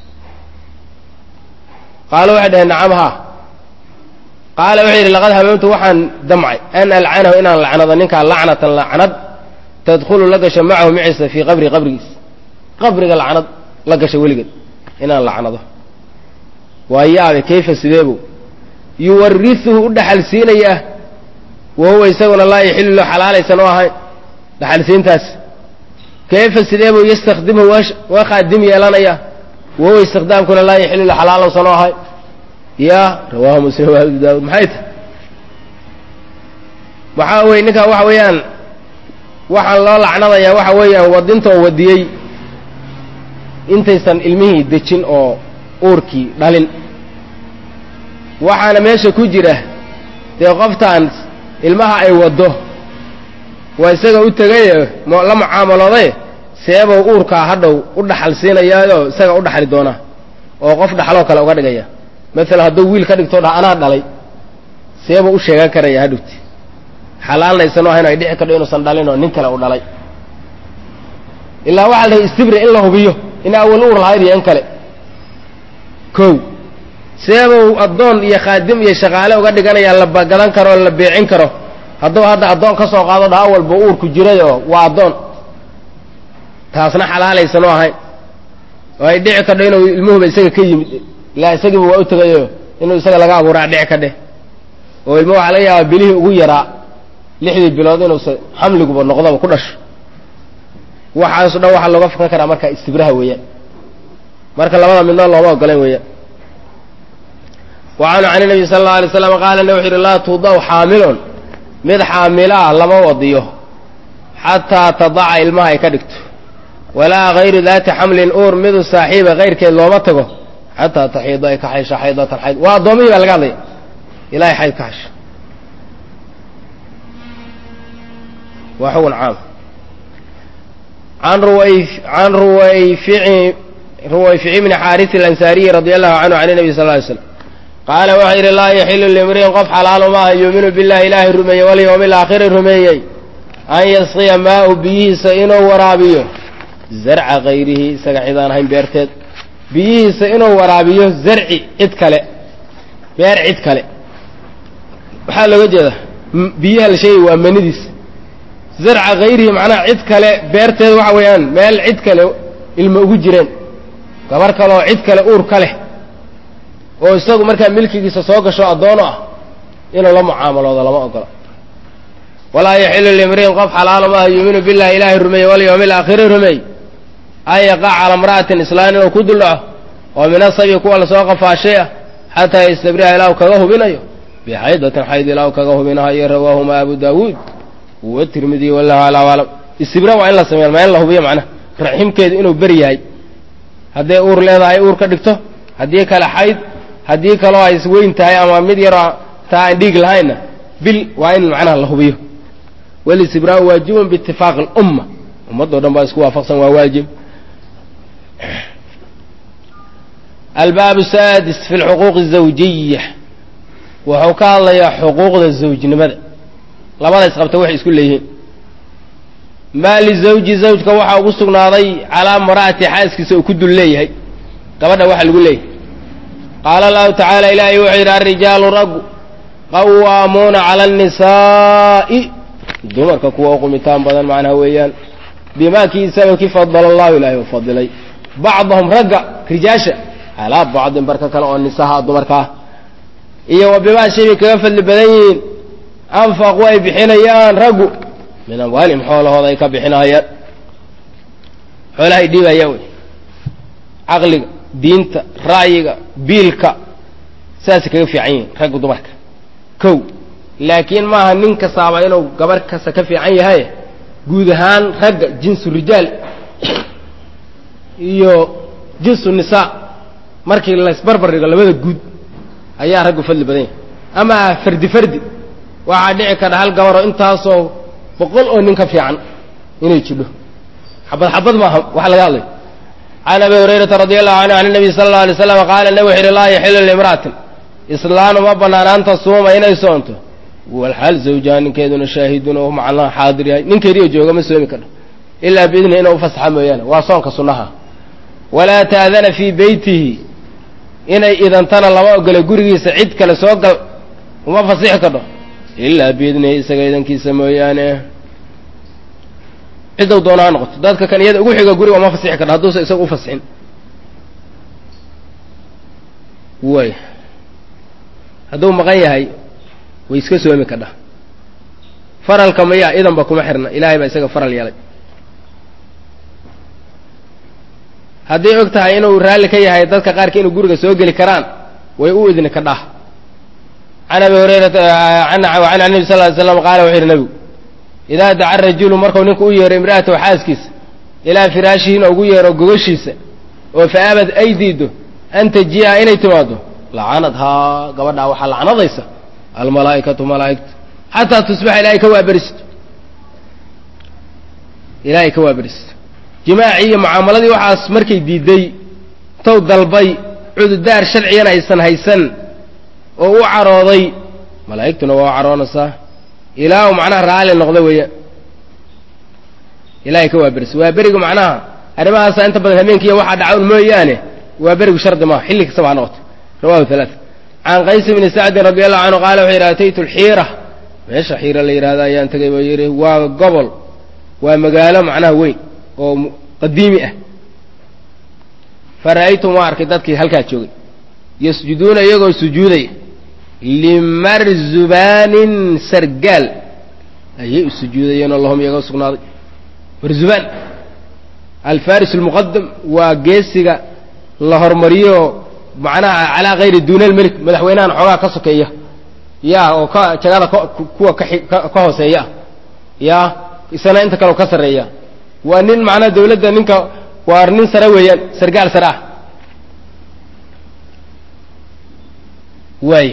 qaalo waxay dhaheen nacam haa qaala wuxuu yidhi laqad hamamtu waxaan damcay an alcanahu inaan lacnado ninkaa lacnatan lacnad tadkhulu la gasho macahu maciisa fii qabri qabrigiis qabriga lacnad la gasha weligeed inaan lacnado waa yaabe kayfa sideebu yuwarisuhu u dhaxal siinayaa wa huwa isaguna laa yaxilu lo xalaalaysan oo ahayn dhaxal siintaas kayfa sidee buu yastakdimhu waa khaadim yeelanaya wawa istiqdaamkuna laa yaxilu la xalaalowsan oo ahay ya rawaahu muslim wa abu daawud maxay tahy waxaa weye ninkaa waxa weeyaan waxaan loo lacnadayaa waxa weeyaan wadinta oo wadiyey intaysan ilmihii dejin oo uurkii dhalin waxaana meesha ku jira dee qoftaan ilmaha ay waddo waa isaga u tegaye la mucaamalooday seebou uurkaa hadhow u dhaxal siinayaayoo isaga u dhaxli doonaa oo qof dhaxaloo kale uga dhigaya maalan hadduu wiil ka dhigto dha anaa dhalay seebuu u sheegan karaya hadhowti xalaalna isanoo ahayn ay dhici kadho inuusan dhalin oo nin kale u dhalay ilaa waxaa la dhahay istibri in la hubiyo in awal uur lahayd iyo in kale kow seebuu addoon iyo khaadim iyo shaqaale uga dhiganayaa la gadan karo oo la beecin karo hadduu hadda addoon ka soo qaado dha awalba uurku jiray oo waa addoon taasna xalaalaysanoo ahayn oo ay dhici kadho inuu ilmuhuba isaga ka yimid ilaa isagiiba waa u tegayo inuu isaga laga abuuraa dhici kadhe oo ilmo waxaa laga yaabaa bilihii ugu yaraa lixdii bilood inuusa xamliguba noqdoba ku dhasho waxaaso dhan waxaa looga fakan karaa marka istibraha weeyaan marka labada midnood looma ogolan weeyaan wa canhu can nabi sala allau alay slam qaala na wuxu yidhi laa tudaw xaamilun mid xaamilaa lama wadiyo xataa tadaca ilmaha ay ka dhigto walaa hayru daati xamlin uur midu saaxiiba kayrkeed looma tago xataa taxiida ay ka xaysha xaydatan xayd waa addoomihii baa laga hadlaya ilahay xayd ka xasho waa xugun caam an can ruwayfici ruwayfici bni xaarisi alansaariyi radi allahu canhu can nabi sal ly slam qaala waxau yidhi laa yaxilu limri'in qof xalaalu maaha yuuminu billahi ilaahay rumeeyey walyowmi alaakhiri rumeeyey an yasqiya maau biyihiisa inuu waraabiyo zarca kayrihi isaga cidaan ahayn beerteed biyihiisa inuu waraabiyo zarci cid kale beer cid kale waxaa looga jeeda biyaha la sheegay waa manidiis zarca kayrihi macnaha cid kale beerteed waxa weeyaan meel cid kale ilmo ugu jireen gabar kale oo cid kale uur ka leh oo isagu markaa milkigiisa soo gasho addoono ah inuu la mucaamaloodo lama ogola walaa yaxilu limri'in qof xalaalo maaha yuuminu billahi ilaahay rumeeye walyowmi alaakhiri rumeey an yaqaca cala imra'atin islaan inuu ku duldhaco oo min asabi kuwa lasoo qafaashay ah xataa yastabriha ilaahu kaga hubinayo bixaydatin xayd ilaahu kaga hubinahayo rawaahuma abu daawuud watirmidiy wallahu alaa aclam istibra waa in la sameeya maa in la hubiyo macnaha raximkeedu inuu beri yahay hadday uur leedahay uur ka dhigto haddii kale xayd haddii kaloo ay weyn tahay ama mid yaroo taa aan dhiig lahaynna bil waa in macnaha la hubiyo walistibraau waajibun biitifaaqi alumma ummadoo dhan baa isku waafaqsan waa waajib albaab saadis fi lxuquuqi azawjiya wuxuu ka hadlayaa xuquuqda zawjnimada labada isqabta waxay isku leeyihiin maa lizawji zawjka waxaa ugu sugnaaday calaa mara'ati xaaskiisa uu ku dul leeyahay gabadha waxa lagu leeyahay qaala allahu tacaala ilaahay wuxuu yidhi alrijaalu raggu qawaamuuna cala annisaa'i dumarka kuwa u qumitaan badan macnaha weeyaan bimaa kii sababkii fadala allahu ilaahay u fadilay bacdahum ragga rijaasha calaa bacdin barka kale oo nisaha dumarka ah iyo wa bimaa shay bay kaga fadli badan yihiin anfaqu ay bixinayaan raggu min amwaalihim xoolahooda ay ka bixinahayaan xoolahay dhiibayaan wey caqliga diinta ra'yiga biilka saasay kaga fiican yihiin raggu dumarka kow laakiin maaha nin kastaaba inuu gabarh kasta ka fiican yahay guud ahaan ragga jinsu rijaal iyo jinsu nisaa markii laysbarbar dhigo labada guud ayaa raggu fadli badan yahay ama fardi fardi waxaa dhici kara hal gabaroo intaasoo boqol oo nin ka fiican inay jidho xabad xabad maaha waxa laga hadlay can abi hurayrata radi allahu canhu can nabiy sala alla alay slam qaala nabi wuxu yidhi laa yaxilu limra'atin islaanu ma banaanaan tasuuma inay soonto walxaal zawjaha ninkeeduna shaahidun oo macnaha xaadir yahay ninkeediyo jooga ma soomi kadho ilaa biidni inuu ufasaxa mooyaane waa soonka sunnaha walaa taadana fii beytihi inay idantana lama ogolo gurigiisa cid kale soo gal uma fasixi kadho ilaa biidnihi isaga idankiisa mooyaane ciddou doona ha noqoto dadka kan iyada ugu xiga guriga uma fasixi kadho hadduusa isaga ufasixin way hadduu maqan yahay way iska soomi kadha faralka maya idanba kuma xirna ilaahay baa isaga faral yeelay hadday og tahay inuu raalli ka yahay dadka qaarka inuu guriga soo geli karaan way u idni ka dhah can abi hurayrata can nabi sal ly slam qaala wuxuu yidhi nebigu idaa daca rajulu markuu ninku u yeero imra'atahu xaaskiisa ilaa firaashihiina ugu yeero gogashiisa oo fa aabad ay diido an tajii'a inay timaado lacanadhaa gabadhaa waxaa lacnadaysa almalaa'ikatu malaa'igtu xataa tusbaxa ilaahay ka waaberisto ilaahay ka waaberisto jimaacii iyo mucaamaladii waxaas markay diiday tow dalbay cududaar sharcigana aysan haysan oo u carooday malaa'igtuna waa u caroonaysaa ilaa uu macnaha raalli noqdo weeyaan ilahay ka waaberiso waa berigu macnaha arrimahaasa inta badan habeenkiiya waxaa dhacawn mooyaane waa berigu shardi maaha xilli kastaba ha noqoto rawahu halaaa can qays bni sacdin radi allahu canhu qaala wuxuu yidhi ataytu alxiira meesha xiira la yidhahda ayaan tegay buu yidhi waa gobol waa magaalo macnaha weyn oo qadiimi ah fa ra'aytum waa arkay dadkii halkaa joogay yasjuduuna iyagoo sujuudaya limarzubaanin sargaal ayay u sujuudayeen oo lahum iyagoo sugnaaday marzubaan alfaris almuqadam waa geesiga la hormariyo macnaha calaa kayri duuna almelik madaxweynahan xoogaa ka sokeeya ya oo ka jagada kuwa ka hooseeya ah ya isana inta kaleo ka sarreeya waa nin macnaha dawladda ninka waa nin sare weeyaan sargaal sare ah waay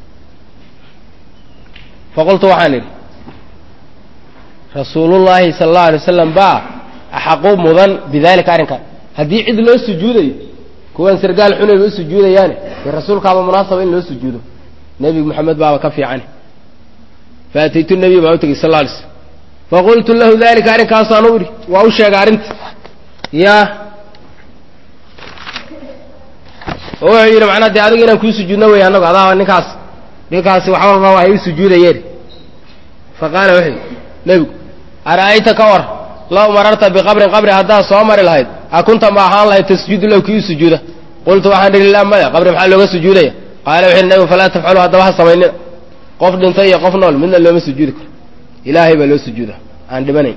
faqultu waxaan idhi rasuulullaahi sala allahu alay wasalam baa axaqu mudan bidalika arrinkan haddii cid loo sujuudayo kuwan sargaal xunayba u sujuudayaane dee rasuulkaaba munaasaba in loo sujuudo nebi moxamed baaba ka fiicane faataytu nebiy baan u tegey sal la alay slam faqultu lahu dalika arrinkaasaan u idhi waa u sheegay arrinta ya oo wuxuu yidhi macnaa dee adiga inaan kuu sujuudno wey annagu adaa ninkaas ninkaasi wax walba waa hay u sujuudayeen fa qaala wuxuu yidhi nebigu ara'ayta ka war law mararta biqabrin qabri haddaad soo mari lahayd a kunta ma ahaan lahayd tasjuudu lahu kii u sujuuda qultu waxaan idhi laa maya qabri maxaa looga sujuudaya qaala wuxu yidhi nebigu falaa tafcalu haddaba ha samaynina qof dhintay iyo qof nool midna looma sujuudi karo ilaahay baa loo sujuuda aan dhibanayn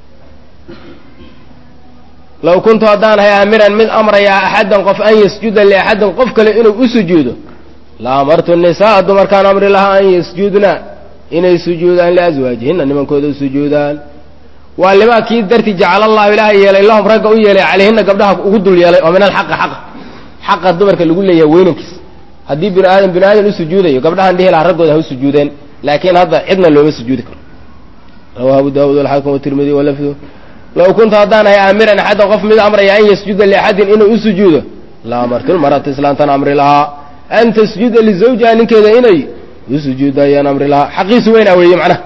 low kuntu haddaan hay aamiran mid amrayaa axaddan qof an yasjuda liaxadin qof kale inuu u sujuudo la amartu nisaa dumarkaan amri lahaa an yasjudna inay sujuudaan liaswaajihinna nimankooda u sujuudaan waa limaa kii darti jacala allahu ilaahay yeelay lahum ragga u yeelay calayhina gabdhaha ugu dul yeelay oo min alxaqi xaqa xaqa dumarka lagu leeyahay weynankiis haddii bini aadam bini aadam u sujuudayo gabdhahan dhihi lahaa raggooda ha u sujuudeen laakiin hadda cidna looma sujuudi karo rawahu abu daawud walxaakim watirmidi walafdu low kuntu haddaan hay aamiran axaddan qof mid amraya an yasjuda liaxadin inuu u sujuudo la amartu lmarata islaantan amri lahaa an tasjuda lizawjiha ninkeeda inay u sujuudda ayaan amri lahaa xaqiisu weynaa weeye macnaha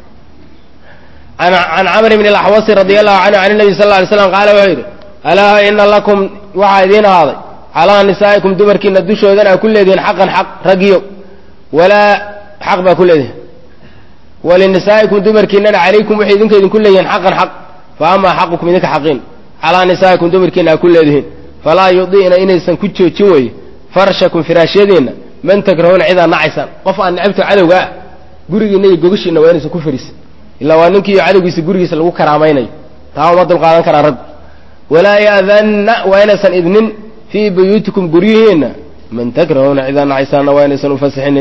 can camr bn اlaxwasi radi allahu canhu can nabi sal ly slam qaala wuxuu yidhi alaa ina lakum waxaa idiin ahaaday calaa nisaa'ikum dumarkiina dushoodana ku leedihiin xaqan xaq raggiyo walaa xaq baa ku leedihin walinisaa'ikum dumarkiinana calaykum waxay idinka idinku leeyihiin xaqan xaq fa amaa xaqukum idinka xaqiin calaa nisaa'ikum dumarkiina aa ku leedihiin falaa yudi'na inaysan ku joojin weye farshakum firaashyadiinna man takrahuuna cidaa nacaysaan qof aan necabto cadowga ah gurigiinna iyo gogashiinna waa inaysan ku fariisin ilaa waa ninkii iyo cadowgiisa gurigiisa lagu karaamaynayo taa uma dul qaadan karaa raggu walaa ya'danna waa inaysan idnin fii buyuutikum guryihiinna man takrahuuna cidaa nacaysaanna waa inaysan ufasixinin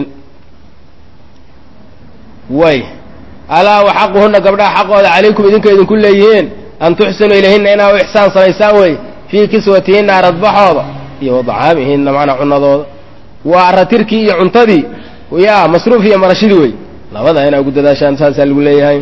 way alaa wa xaquhunna gabdhaha xaqooda calaykum idinka idinku leeyihiin an tuxsinuu ilayhinna inaa u ixsaan samaysaan wey fii kiswatihinna aradbaxooda iyo wadacaamihinna macnaa cunadooda waa aratirkii iyo cuntadii yaa masruuf iyo marashidii wey labada inaa ugu dadaashaan saasaa lagu leeyahay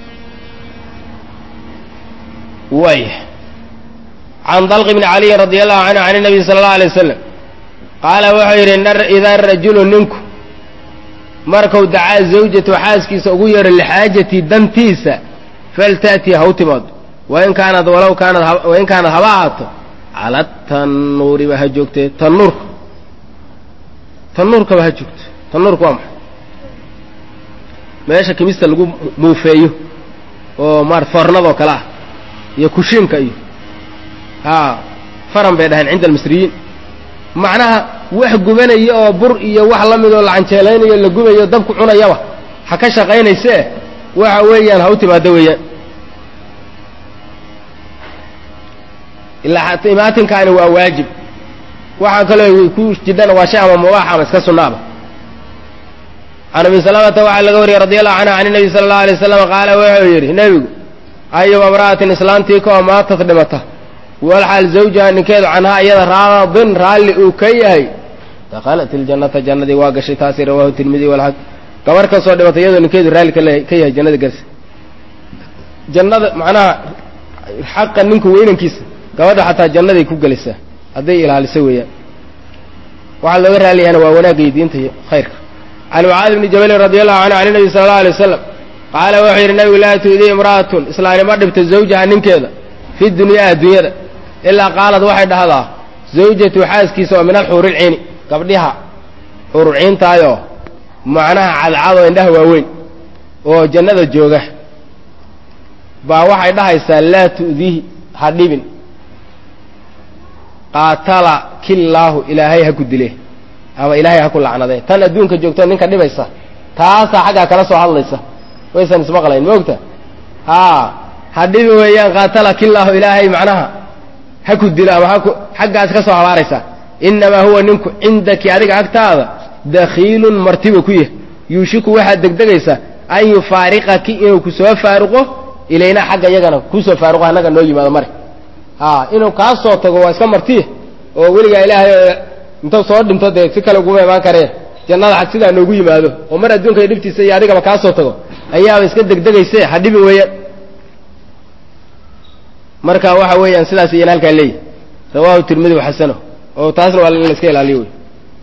way can dalq bni caliyin radi allahu canhu can nabiy sala allahu alay wasalam qaala wuxuu yidhi idaa rajulu ninku markuu dacaa zawjatu xaaskiisa ugu yeero lixaajati dantiisa falta'tii ha u timaado wain kaanad walow kaanad wain kaanad haba ahaato cala tanuuriba ha joogtee tanuurka tanuurkaba ha joogto tanuurka waa maxay meesha kimista lagu muufeeyo oo maarata foornadoo kale ah iyo kushiinka iyo haa faran bay dhaheen cinda almisriyiin macnaha wax gubanaya oo bur iyo wax la mid oo la canjeelaynayo la gubayo dabku cunayaba ha ka shaqaynaysee waxa weeyaan ha u timaado weeyaan ilaa imaatinkaani waa waajib waxaa kaloo ku jidhana waa shay ama mubaax ama iska sunnaaba can abi salamata waxaa laga wariyey radi allahu canha can nabi sala allahu alay waslam qaala wuxuu yidhi nebigu ayuba imra'atin islaantii ka oo maatad dhimata walxaal zawjaha ninkeedu canhaa iyada raadin raalli uu ka yahay dakhalat iljannata jannadii waa gashay taasi rawaahu tirmidi walxaq gabar kasoo dhimatay iyadoo ninkeedu raalli ka yahay jannada garsi jannada macnaha xaqa ninku weynankiisa gabadha xataa jannaday ku gelaysaa hadday ilaaliso weeyaan waxaa looga raaliyahana waa wanaagga iyo diinta iyo khayrka can mucaadi bni jabalin radi allahu canhu can nabi sala allau alay wasalam qaala wuxuu yidhi nabigu laa tu'dii imra'atun islaanima dhibta zawjaha ninkeeda fi dunyaa adduunyada ilaa qaalad waxay dhahdaa zawjatu xaaskiisa oo min alxuurilciini gabdhiha xuurulciintaayoo macnaha cadcadoo indhaha waaweyn oo jannada jooga baa waxay dhahaysaa laa tu'diihi ha dhibin qaatala killaahu ilaahay ha ku dile ama ilaahay ha ku lacnadee tan adduunka joogto ninka dhibaysa taasaa xaggaa kala soo hadlaysa waysan ismaqlayn ma ogta haa ha dhibi weeyaan qaatala killaahu ilaahay macnaha ha ku dilo ama haku xaggaas ka soo habaaraysa innamaa huwa ninku cindaki adiga agtaada dakhiilun martiba ku yah yuushiku waxaad degdegaysaa an yufaariqaki inuu ku soo faaruqo ilaynaa xagga iyagana kusoo faaruqo annaga noo yimaado mare haa inuu kaa soo tago waa iska martiya oo weligaa ilaahay intuu soo dhinto dee si kale uguma imaan karee jannada xag sidaa noogu yimaado oo mar adduunka iyo dhibtiisa iyo adigaba kaa soo tago ayaaba iska degdegayse ha dhibi weeyaan marka waxa weeyaan sidaas iyan halkaa leeyihi rawaahu tirmidi xasano oo taasna waa in la iska ilaaliyo wey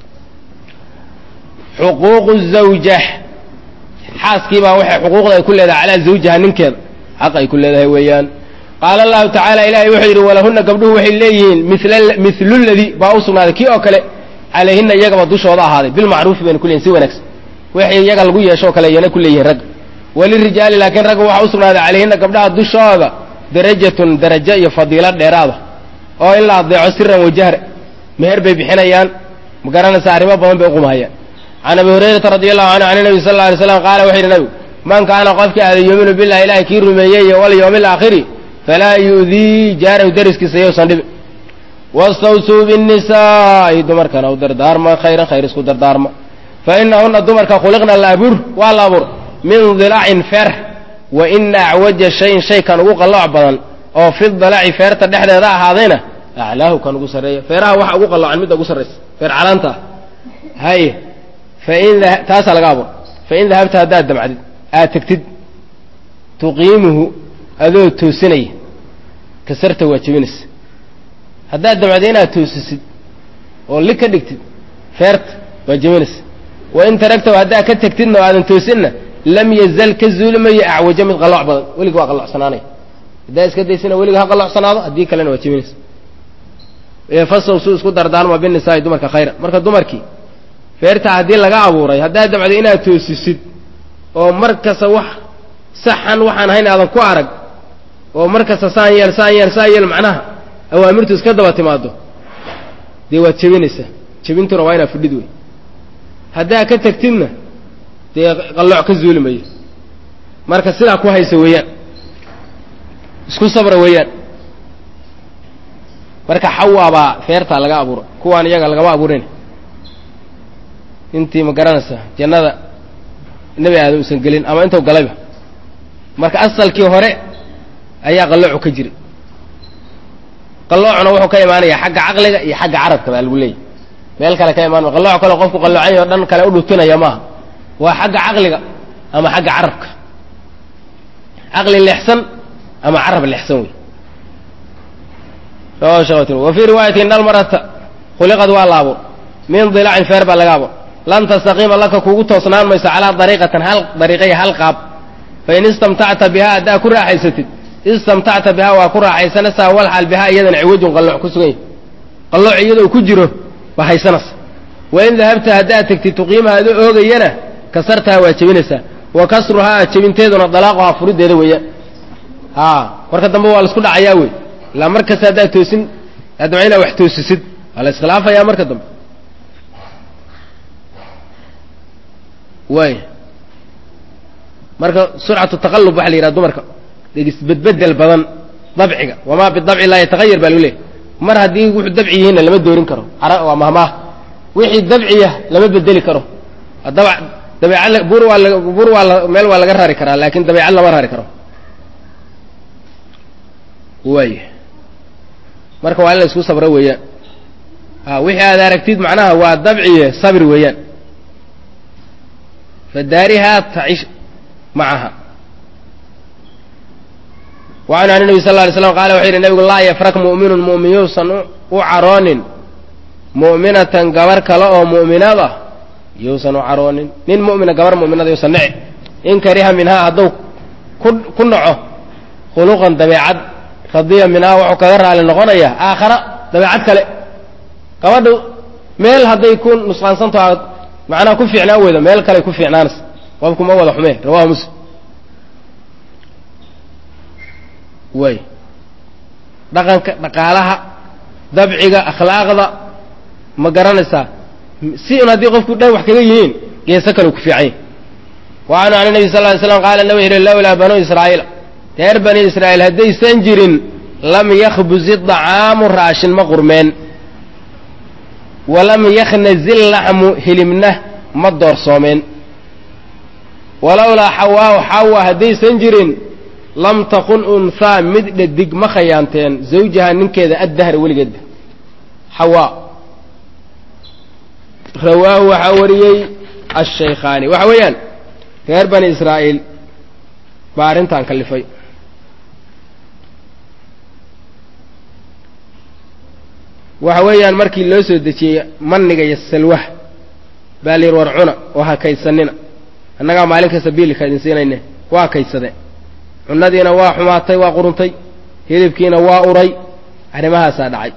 xuquuqu zawja xaaskiibaa waxay xuquuqda ay ku leedahay calaa zawjiha ninkeeda xaq ay ku leedahay weeyaan qaala allahu tacaala ilahay wuxuu yidhi walahunna gabdhuhu waxay leeyihiin mil ladii baa u sugnaaday kii oo kale calayhina iyagaba dushooda ahaaday bilmacruufi bayna ku leeyihin si wanaagsan wixii iyaga lagu yeeshoo kale iyana ku leeyihin ragga walirijaali laakiin ragga waxaa u sugnaaday calayhina gabdhaha dushooda darajatun darajo iyo fadiilo dheeraada oo in la adeeco siran wajahra meher bay bixinayaan ma garanaysa arrimo badan bay uqumahayaan can abi hurayrata radi allahu canhu can nabi sal lla alay slam qaala wuxuu yidhi nabigu man kaana qofkii aada yuuminu billahi ilahay kii rumeeyey iyo walyawmi alaakhiri falaa yu'dii jaarahu dariskiisa yowsan dhibin wastawsuu binnisaa'i dumarkana u dardaarma khayran khayr isku dardaarma fa inahuna dumarka khuliqna la abuur waa la abuur min dilacin feer wa ina acwaja shayin shaykan ugu qallooc badan oo fi dalaci feerta dhexdeeda ahaadayna aclaahu kan ugu sarreeya feeraha waxa ugu qalloocan midda ugu sarraysa feer calaanta ah haye fain taasaa laga abuur fain dahabta haddaad damcdid aad tegtid tuqiimuhu adoo toosinaya kasarta waa jebinaysa haddaad damcdo inaad toosisid oo li ka dhigtid feerta waa jebinaysa wain taragtahu haddaad ka tegtidna oo aadan toosinna lam yazal ka zuulimayo acwajo mid qalooc badan weliga waa qallocsanaanaya haddaad iska daysina weliga ha qallocsanaado haddii kalena waa jebinaysa fasow suu isku dardaarma binisaai dumarka khayra marka dumarkii feertaa haddii laga abuuray haddaad damcdo inaad toosisid oo mar kasta wax saxan waxaan hayn aadan ku arag oo mar kasta saan yeel saan yeel saan yeel macnaha awaamirtu iska daba timaado dee waad jebinaysaa jebintuna waa inaad fudhid wey haddaad ka tegtidna dee qallooc ka zuuli mayo marka sidaa ku haysa weeyaan isku sabra weeyaan marka xawaabaa feertaa laga abuura kuwaan iyaga lagama abuurin intii ma garanaysaa jannada nebi aadam uusan gelin ama intuu galayba marka asalkii hore ayaa qalloocu ka jiray qalloocuna wuxuu ka imaanaya xagga caqliga iyo xagga carabka baa lagu leeyahy meel kale ka imaan qallooc kale qofku qalloocan o dhan kale u dhutinaya maaha waa xagga caqliga ama xagga carabka caqli leexsan ama carab leexsan wey wa fii riwaayati in almarata khuliqad waa la abuur min dilacin feer baa laga abuur lan tastaqiima laka kugu toosnaan mayso calaa dariiqatin hal dariiqaya hal qaab fain istamtacta bihaa haddaa ku raaxaysatid istamtacta bihaa waa ku raaxaysanaysaa walxaal bihaa iyadana ciwajun qallooc ku sugan yahy qallooc iyadoo ku jiro waa haysanaysa wain dahabta haddaad tegtid tuqiimaha adu oogayana kasartaha waa jebinaysaa wa kasruhaa jebinteeduna dalaaquhaa furideeda weeyaan a marka dambe waa laisku dhacayaa wey ilaa mar kasta haddaad toosin adama inaad wax toosisid waa la iskhilaafayaa marka dambe waay marka surcatu taqalub waxa la yidhaha dumarka isbedbedel badan dabciga wamaa bidabci laa yatahayar baa lagu leehay mar haddii wuxuu dabci yihiinna lama doorin karo waa mahmaah wixii dabciya lama bedeli karo daba dabeecad bur waa bur waa la meel waa laga rari karaa laakin dabeecad lama rari karo waay marka waa in la isku sabro weeyaan a wixii aad aragtid macnaha waa dabciye sabri weeyaan fadaarihaa tacish macaha wacanhu an nabi sal lla alay slam qala wuxuu yidhi nabigu laa yafrak mu'minun mu'min yuusan u caroonin mu'minatan gabar kale oo mu'minad ah yuusan u caroonin nin mu'mina gabar mu'minada yuusan nici in kariha minhaa hadduu ku ku naco khuluqan dabeecad radiya minhaa wuxuu kaga raali noqonaya aakhara dabeecad kale gabadhu meel hadday ku nusqaansanto aad macnaha ku fiicnaan weydo meel kale ku fiicnaanaysa qofku ma wada xumee rawahu muslim way dhaqanka dhaqaalaha dabciga akhlaaqda ma garanaysaa si un haddii qofku dhan wax kaga yihiin geeso kale ku fiicanya wa canhu an nabi sal ly slam qaala nabi yihi lowlaa banuu israa'iila reer bani israa'iil haddaysan jirin lam yakhbuzi dacaamu raashin ma qurmeen walam yakhnazi laxmu hilibna ma doorsoomeen walowlaa xawaahu xawa haddaysan jirin lam takun unhaa mid dhadig ma khayaanteen zawjaha ninkeeda addahra weligeedba xawaa rawaahu waxaa wariyey ashaykhaani waxa weeyaan reer bani israa'iil baa arrintan kalifay waxa weeyaan markii loo soo dejiyey manniga iyo salwaha baa la yidhi war cuna oo ha kaydsanina annagaa maalin kasta biilka idin siinayne waa kaydsadeen cunadiina waa xumaatay waa quruntay hilibkiina waa uray arrimahaasaa dhacay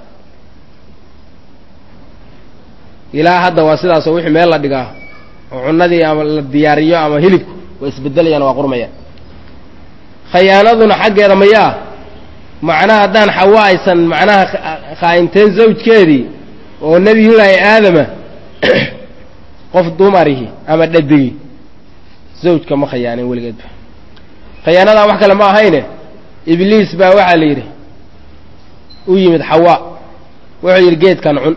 ilaa hadda waa sidaasoo wixii meel la dhigaa oo cunadii ama la diyaariyo ama hilibku waa isbedelayaan waa qurmayaan khayaanaduna xaggeeda mayaa macnaha haddaan xawa aysan macnaha khaa'inteen zawjkeedii oo nebiyullaahi aadama qof dumarihi ama dhadigi zawjka ma khayaanin weligeedba khayaanadaa wax kale ma ahayne ibliis baa waxaa la yidhi u yimid xawaa wuxuu yidhi geedkan cun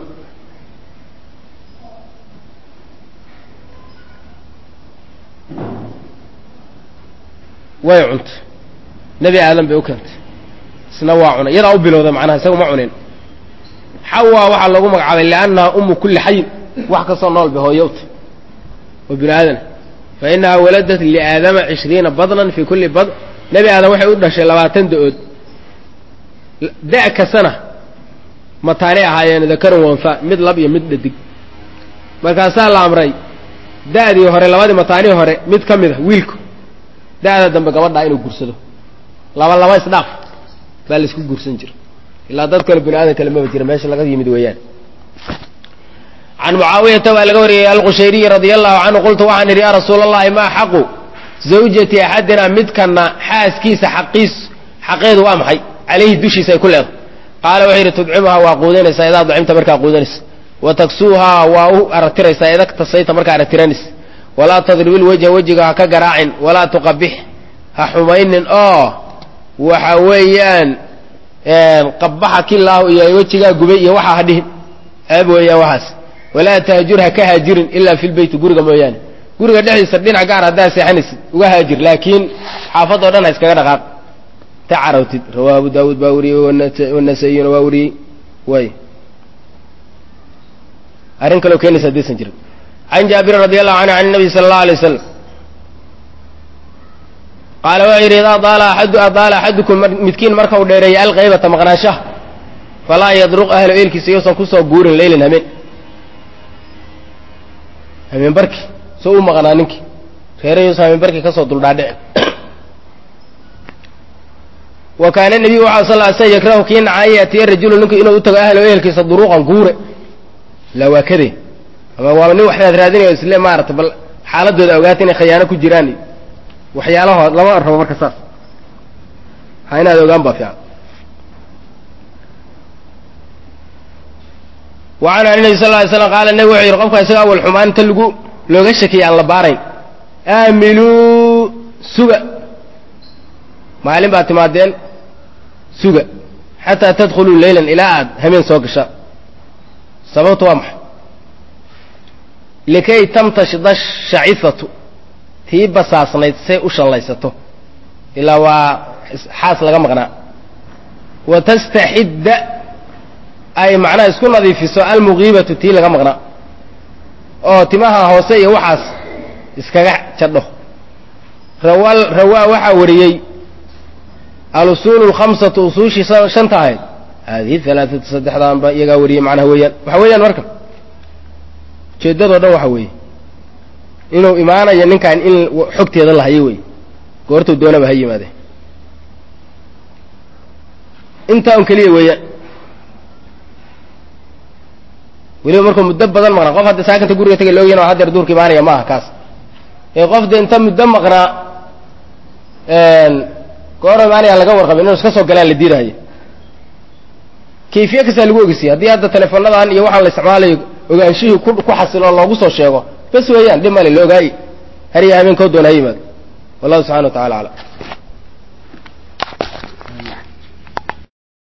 way cuntay nebi aadan bay u keentay isna waa cunay iyadaa u bilowda macnaha isaga ma cunin xawaa waxaa loogu magacaabay liannaha umu kulli xayin wax kastoo nool bay hooyowta oo bini aadana fa inaha waladat liaadama cishriina badnan fii kulli badn nebi aadam waxay u dhashay labaatan da-ood da- kastana mataanay ahaayeen dakarun wanfa mid lab iyo mid dhadig markaasaa la amray da'dii hore labadii mataanii hore mid ka mid a wiilku da'da dambe gabadhaa inuu gursado laba laba isdhaaf baa laisku guursan jira ilaa dad kale bini aadan kale maba jira meesha laga yimid weeyaan can mucaawiyata waa laga wariyey alqushayriyi radia allahu canhu qultu waxaan idhi yaa rasuula allahi maa xaqu zawjati axadina midkana xaaskiisa xaqiis xaqeedu waa maxay calayhi dushiisa ay ku leedahay qaala wuxuu yidhi tudcimuhaa waa quudanaysaa idaa dacimta markaa quudanaysa wa taksuuhaa waa u aratiraysaa ida tasayta markaa aratiranaysa walaa tadribil wejha wejiga ha ka garaacin walaa tuqabix ha xumaynin oo waxa weeyaan qabaxa kilaahu iyo wejigaa gubay iyo waxaa ha dhihin ceeb weeyaan waxaas walaa tahjur ha ka haajirin ilaa fi lbeyti guriga mooyaane guriga dhexdiisa dhinac gaar haddaa seexanaysid uga haajir laakiin xaafadoo dhan ha iskaga dhaqaaq ta carawtid rawaa abu daawuud baa wariyey wanasayina waa wariyey way arrin kaleo keenaysa haddaysan jirin can jaabirin radi allahu canhu can nabiy sala allahu alay wasalam qaala wuxuu yidhi idaa daala aadu adaala axadukum midkiin marka uu dheereeya alkaybata maqnaanshaha falaa yadruq ahlo eelkiisa iyousan kusoo guurin leylin hameen hameen barki soo u maqnaa ninkii reere yuusan hameen barki kasoo duldhaadhici wa kaana nebiyu waxa sal ly slm yakrahu kii naca an yaatiya rajulu ninku inuu u tago ahlo ehelkiisa duruuqan guure laa waa kadee ama waaba nin waxbaad raadinayo isle maarata bal xaaladooda ogaata inay khayaano ku jiraan waxyaalahood lama rabo marka saas ha inaad ogaan baa fiican wa canhu an nabi sal ly slam qaala nebi wuxuu yidhi qofka isaga awal xumaan inta lagu looga shakiya aan la baarayn aamiluu suga maalin baad timaadeen suga xataa tadkhuluu leylan ilaa aad hameen soo gasha sababtu waa maxay likay tamtashida shacifatu tii basaasnayd say u shallaysato ilaa waa xaas laga maqnaa wa tastaxidda ay macnaha isku nadiifiso almugiibatu tii laga maqnaa oo timaha hoose iyo waxaas iskaga jadho rawa rawaa waxaa wariyey alusuulu lkhamsatu usuushii shanta ahayd haadihi alaaatu saddexdaanba iyagaa wariyey macnaha weeyaan waxa weeyaan marka ujeeddadoo dhan waxa weeye inuu imaanayo ninkan in xogteeda la hayo wey goortuu doonaba ha yimaadee intaa un keliya weeyaan weliba markuu muddo badan maqnaa qof hadda saakanta guriga tagay loogyana waa hadeer duurka imaanaya maaha kaas ee qof de inta muddo maqnaa goor imaanaya laga warqabin inuu iska soo galaan la diiraayo kayfiye kastaa lagu ogeysiya haddii hadda teleefonadan iyo waxaan la isticmaalayo ogaanshihii ku ku xasilo loogu soo sheego bas weeyaan dhib male la ogaayi har iyo habeenkoo doona ha yimaado wallahu subxana wa tacala aclam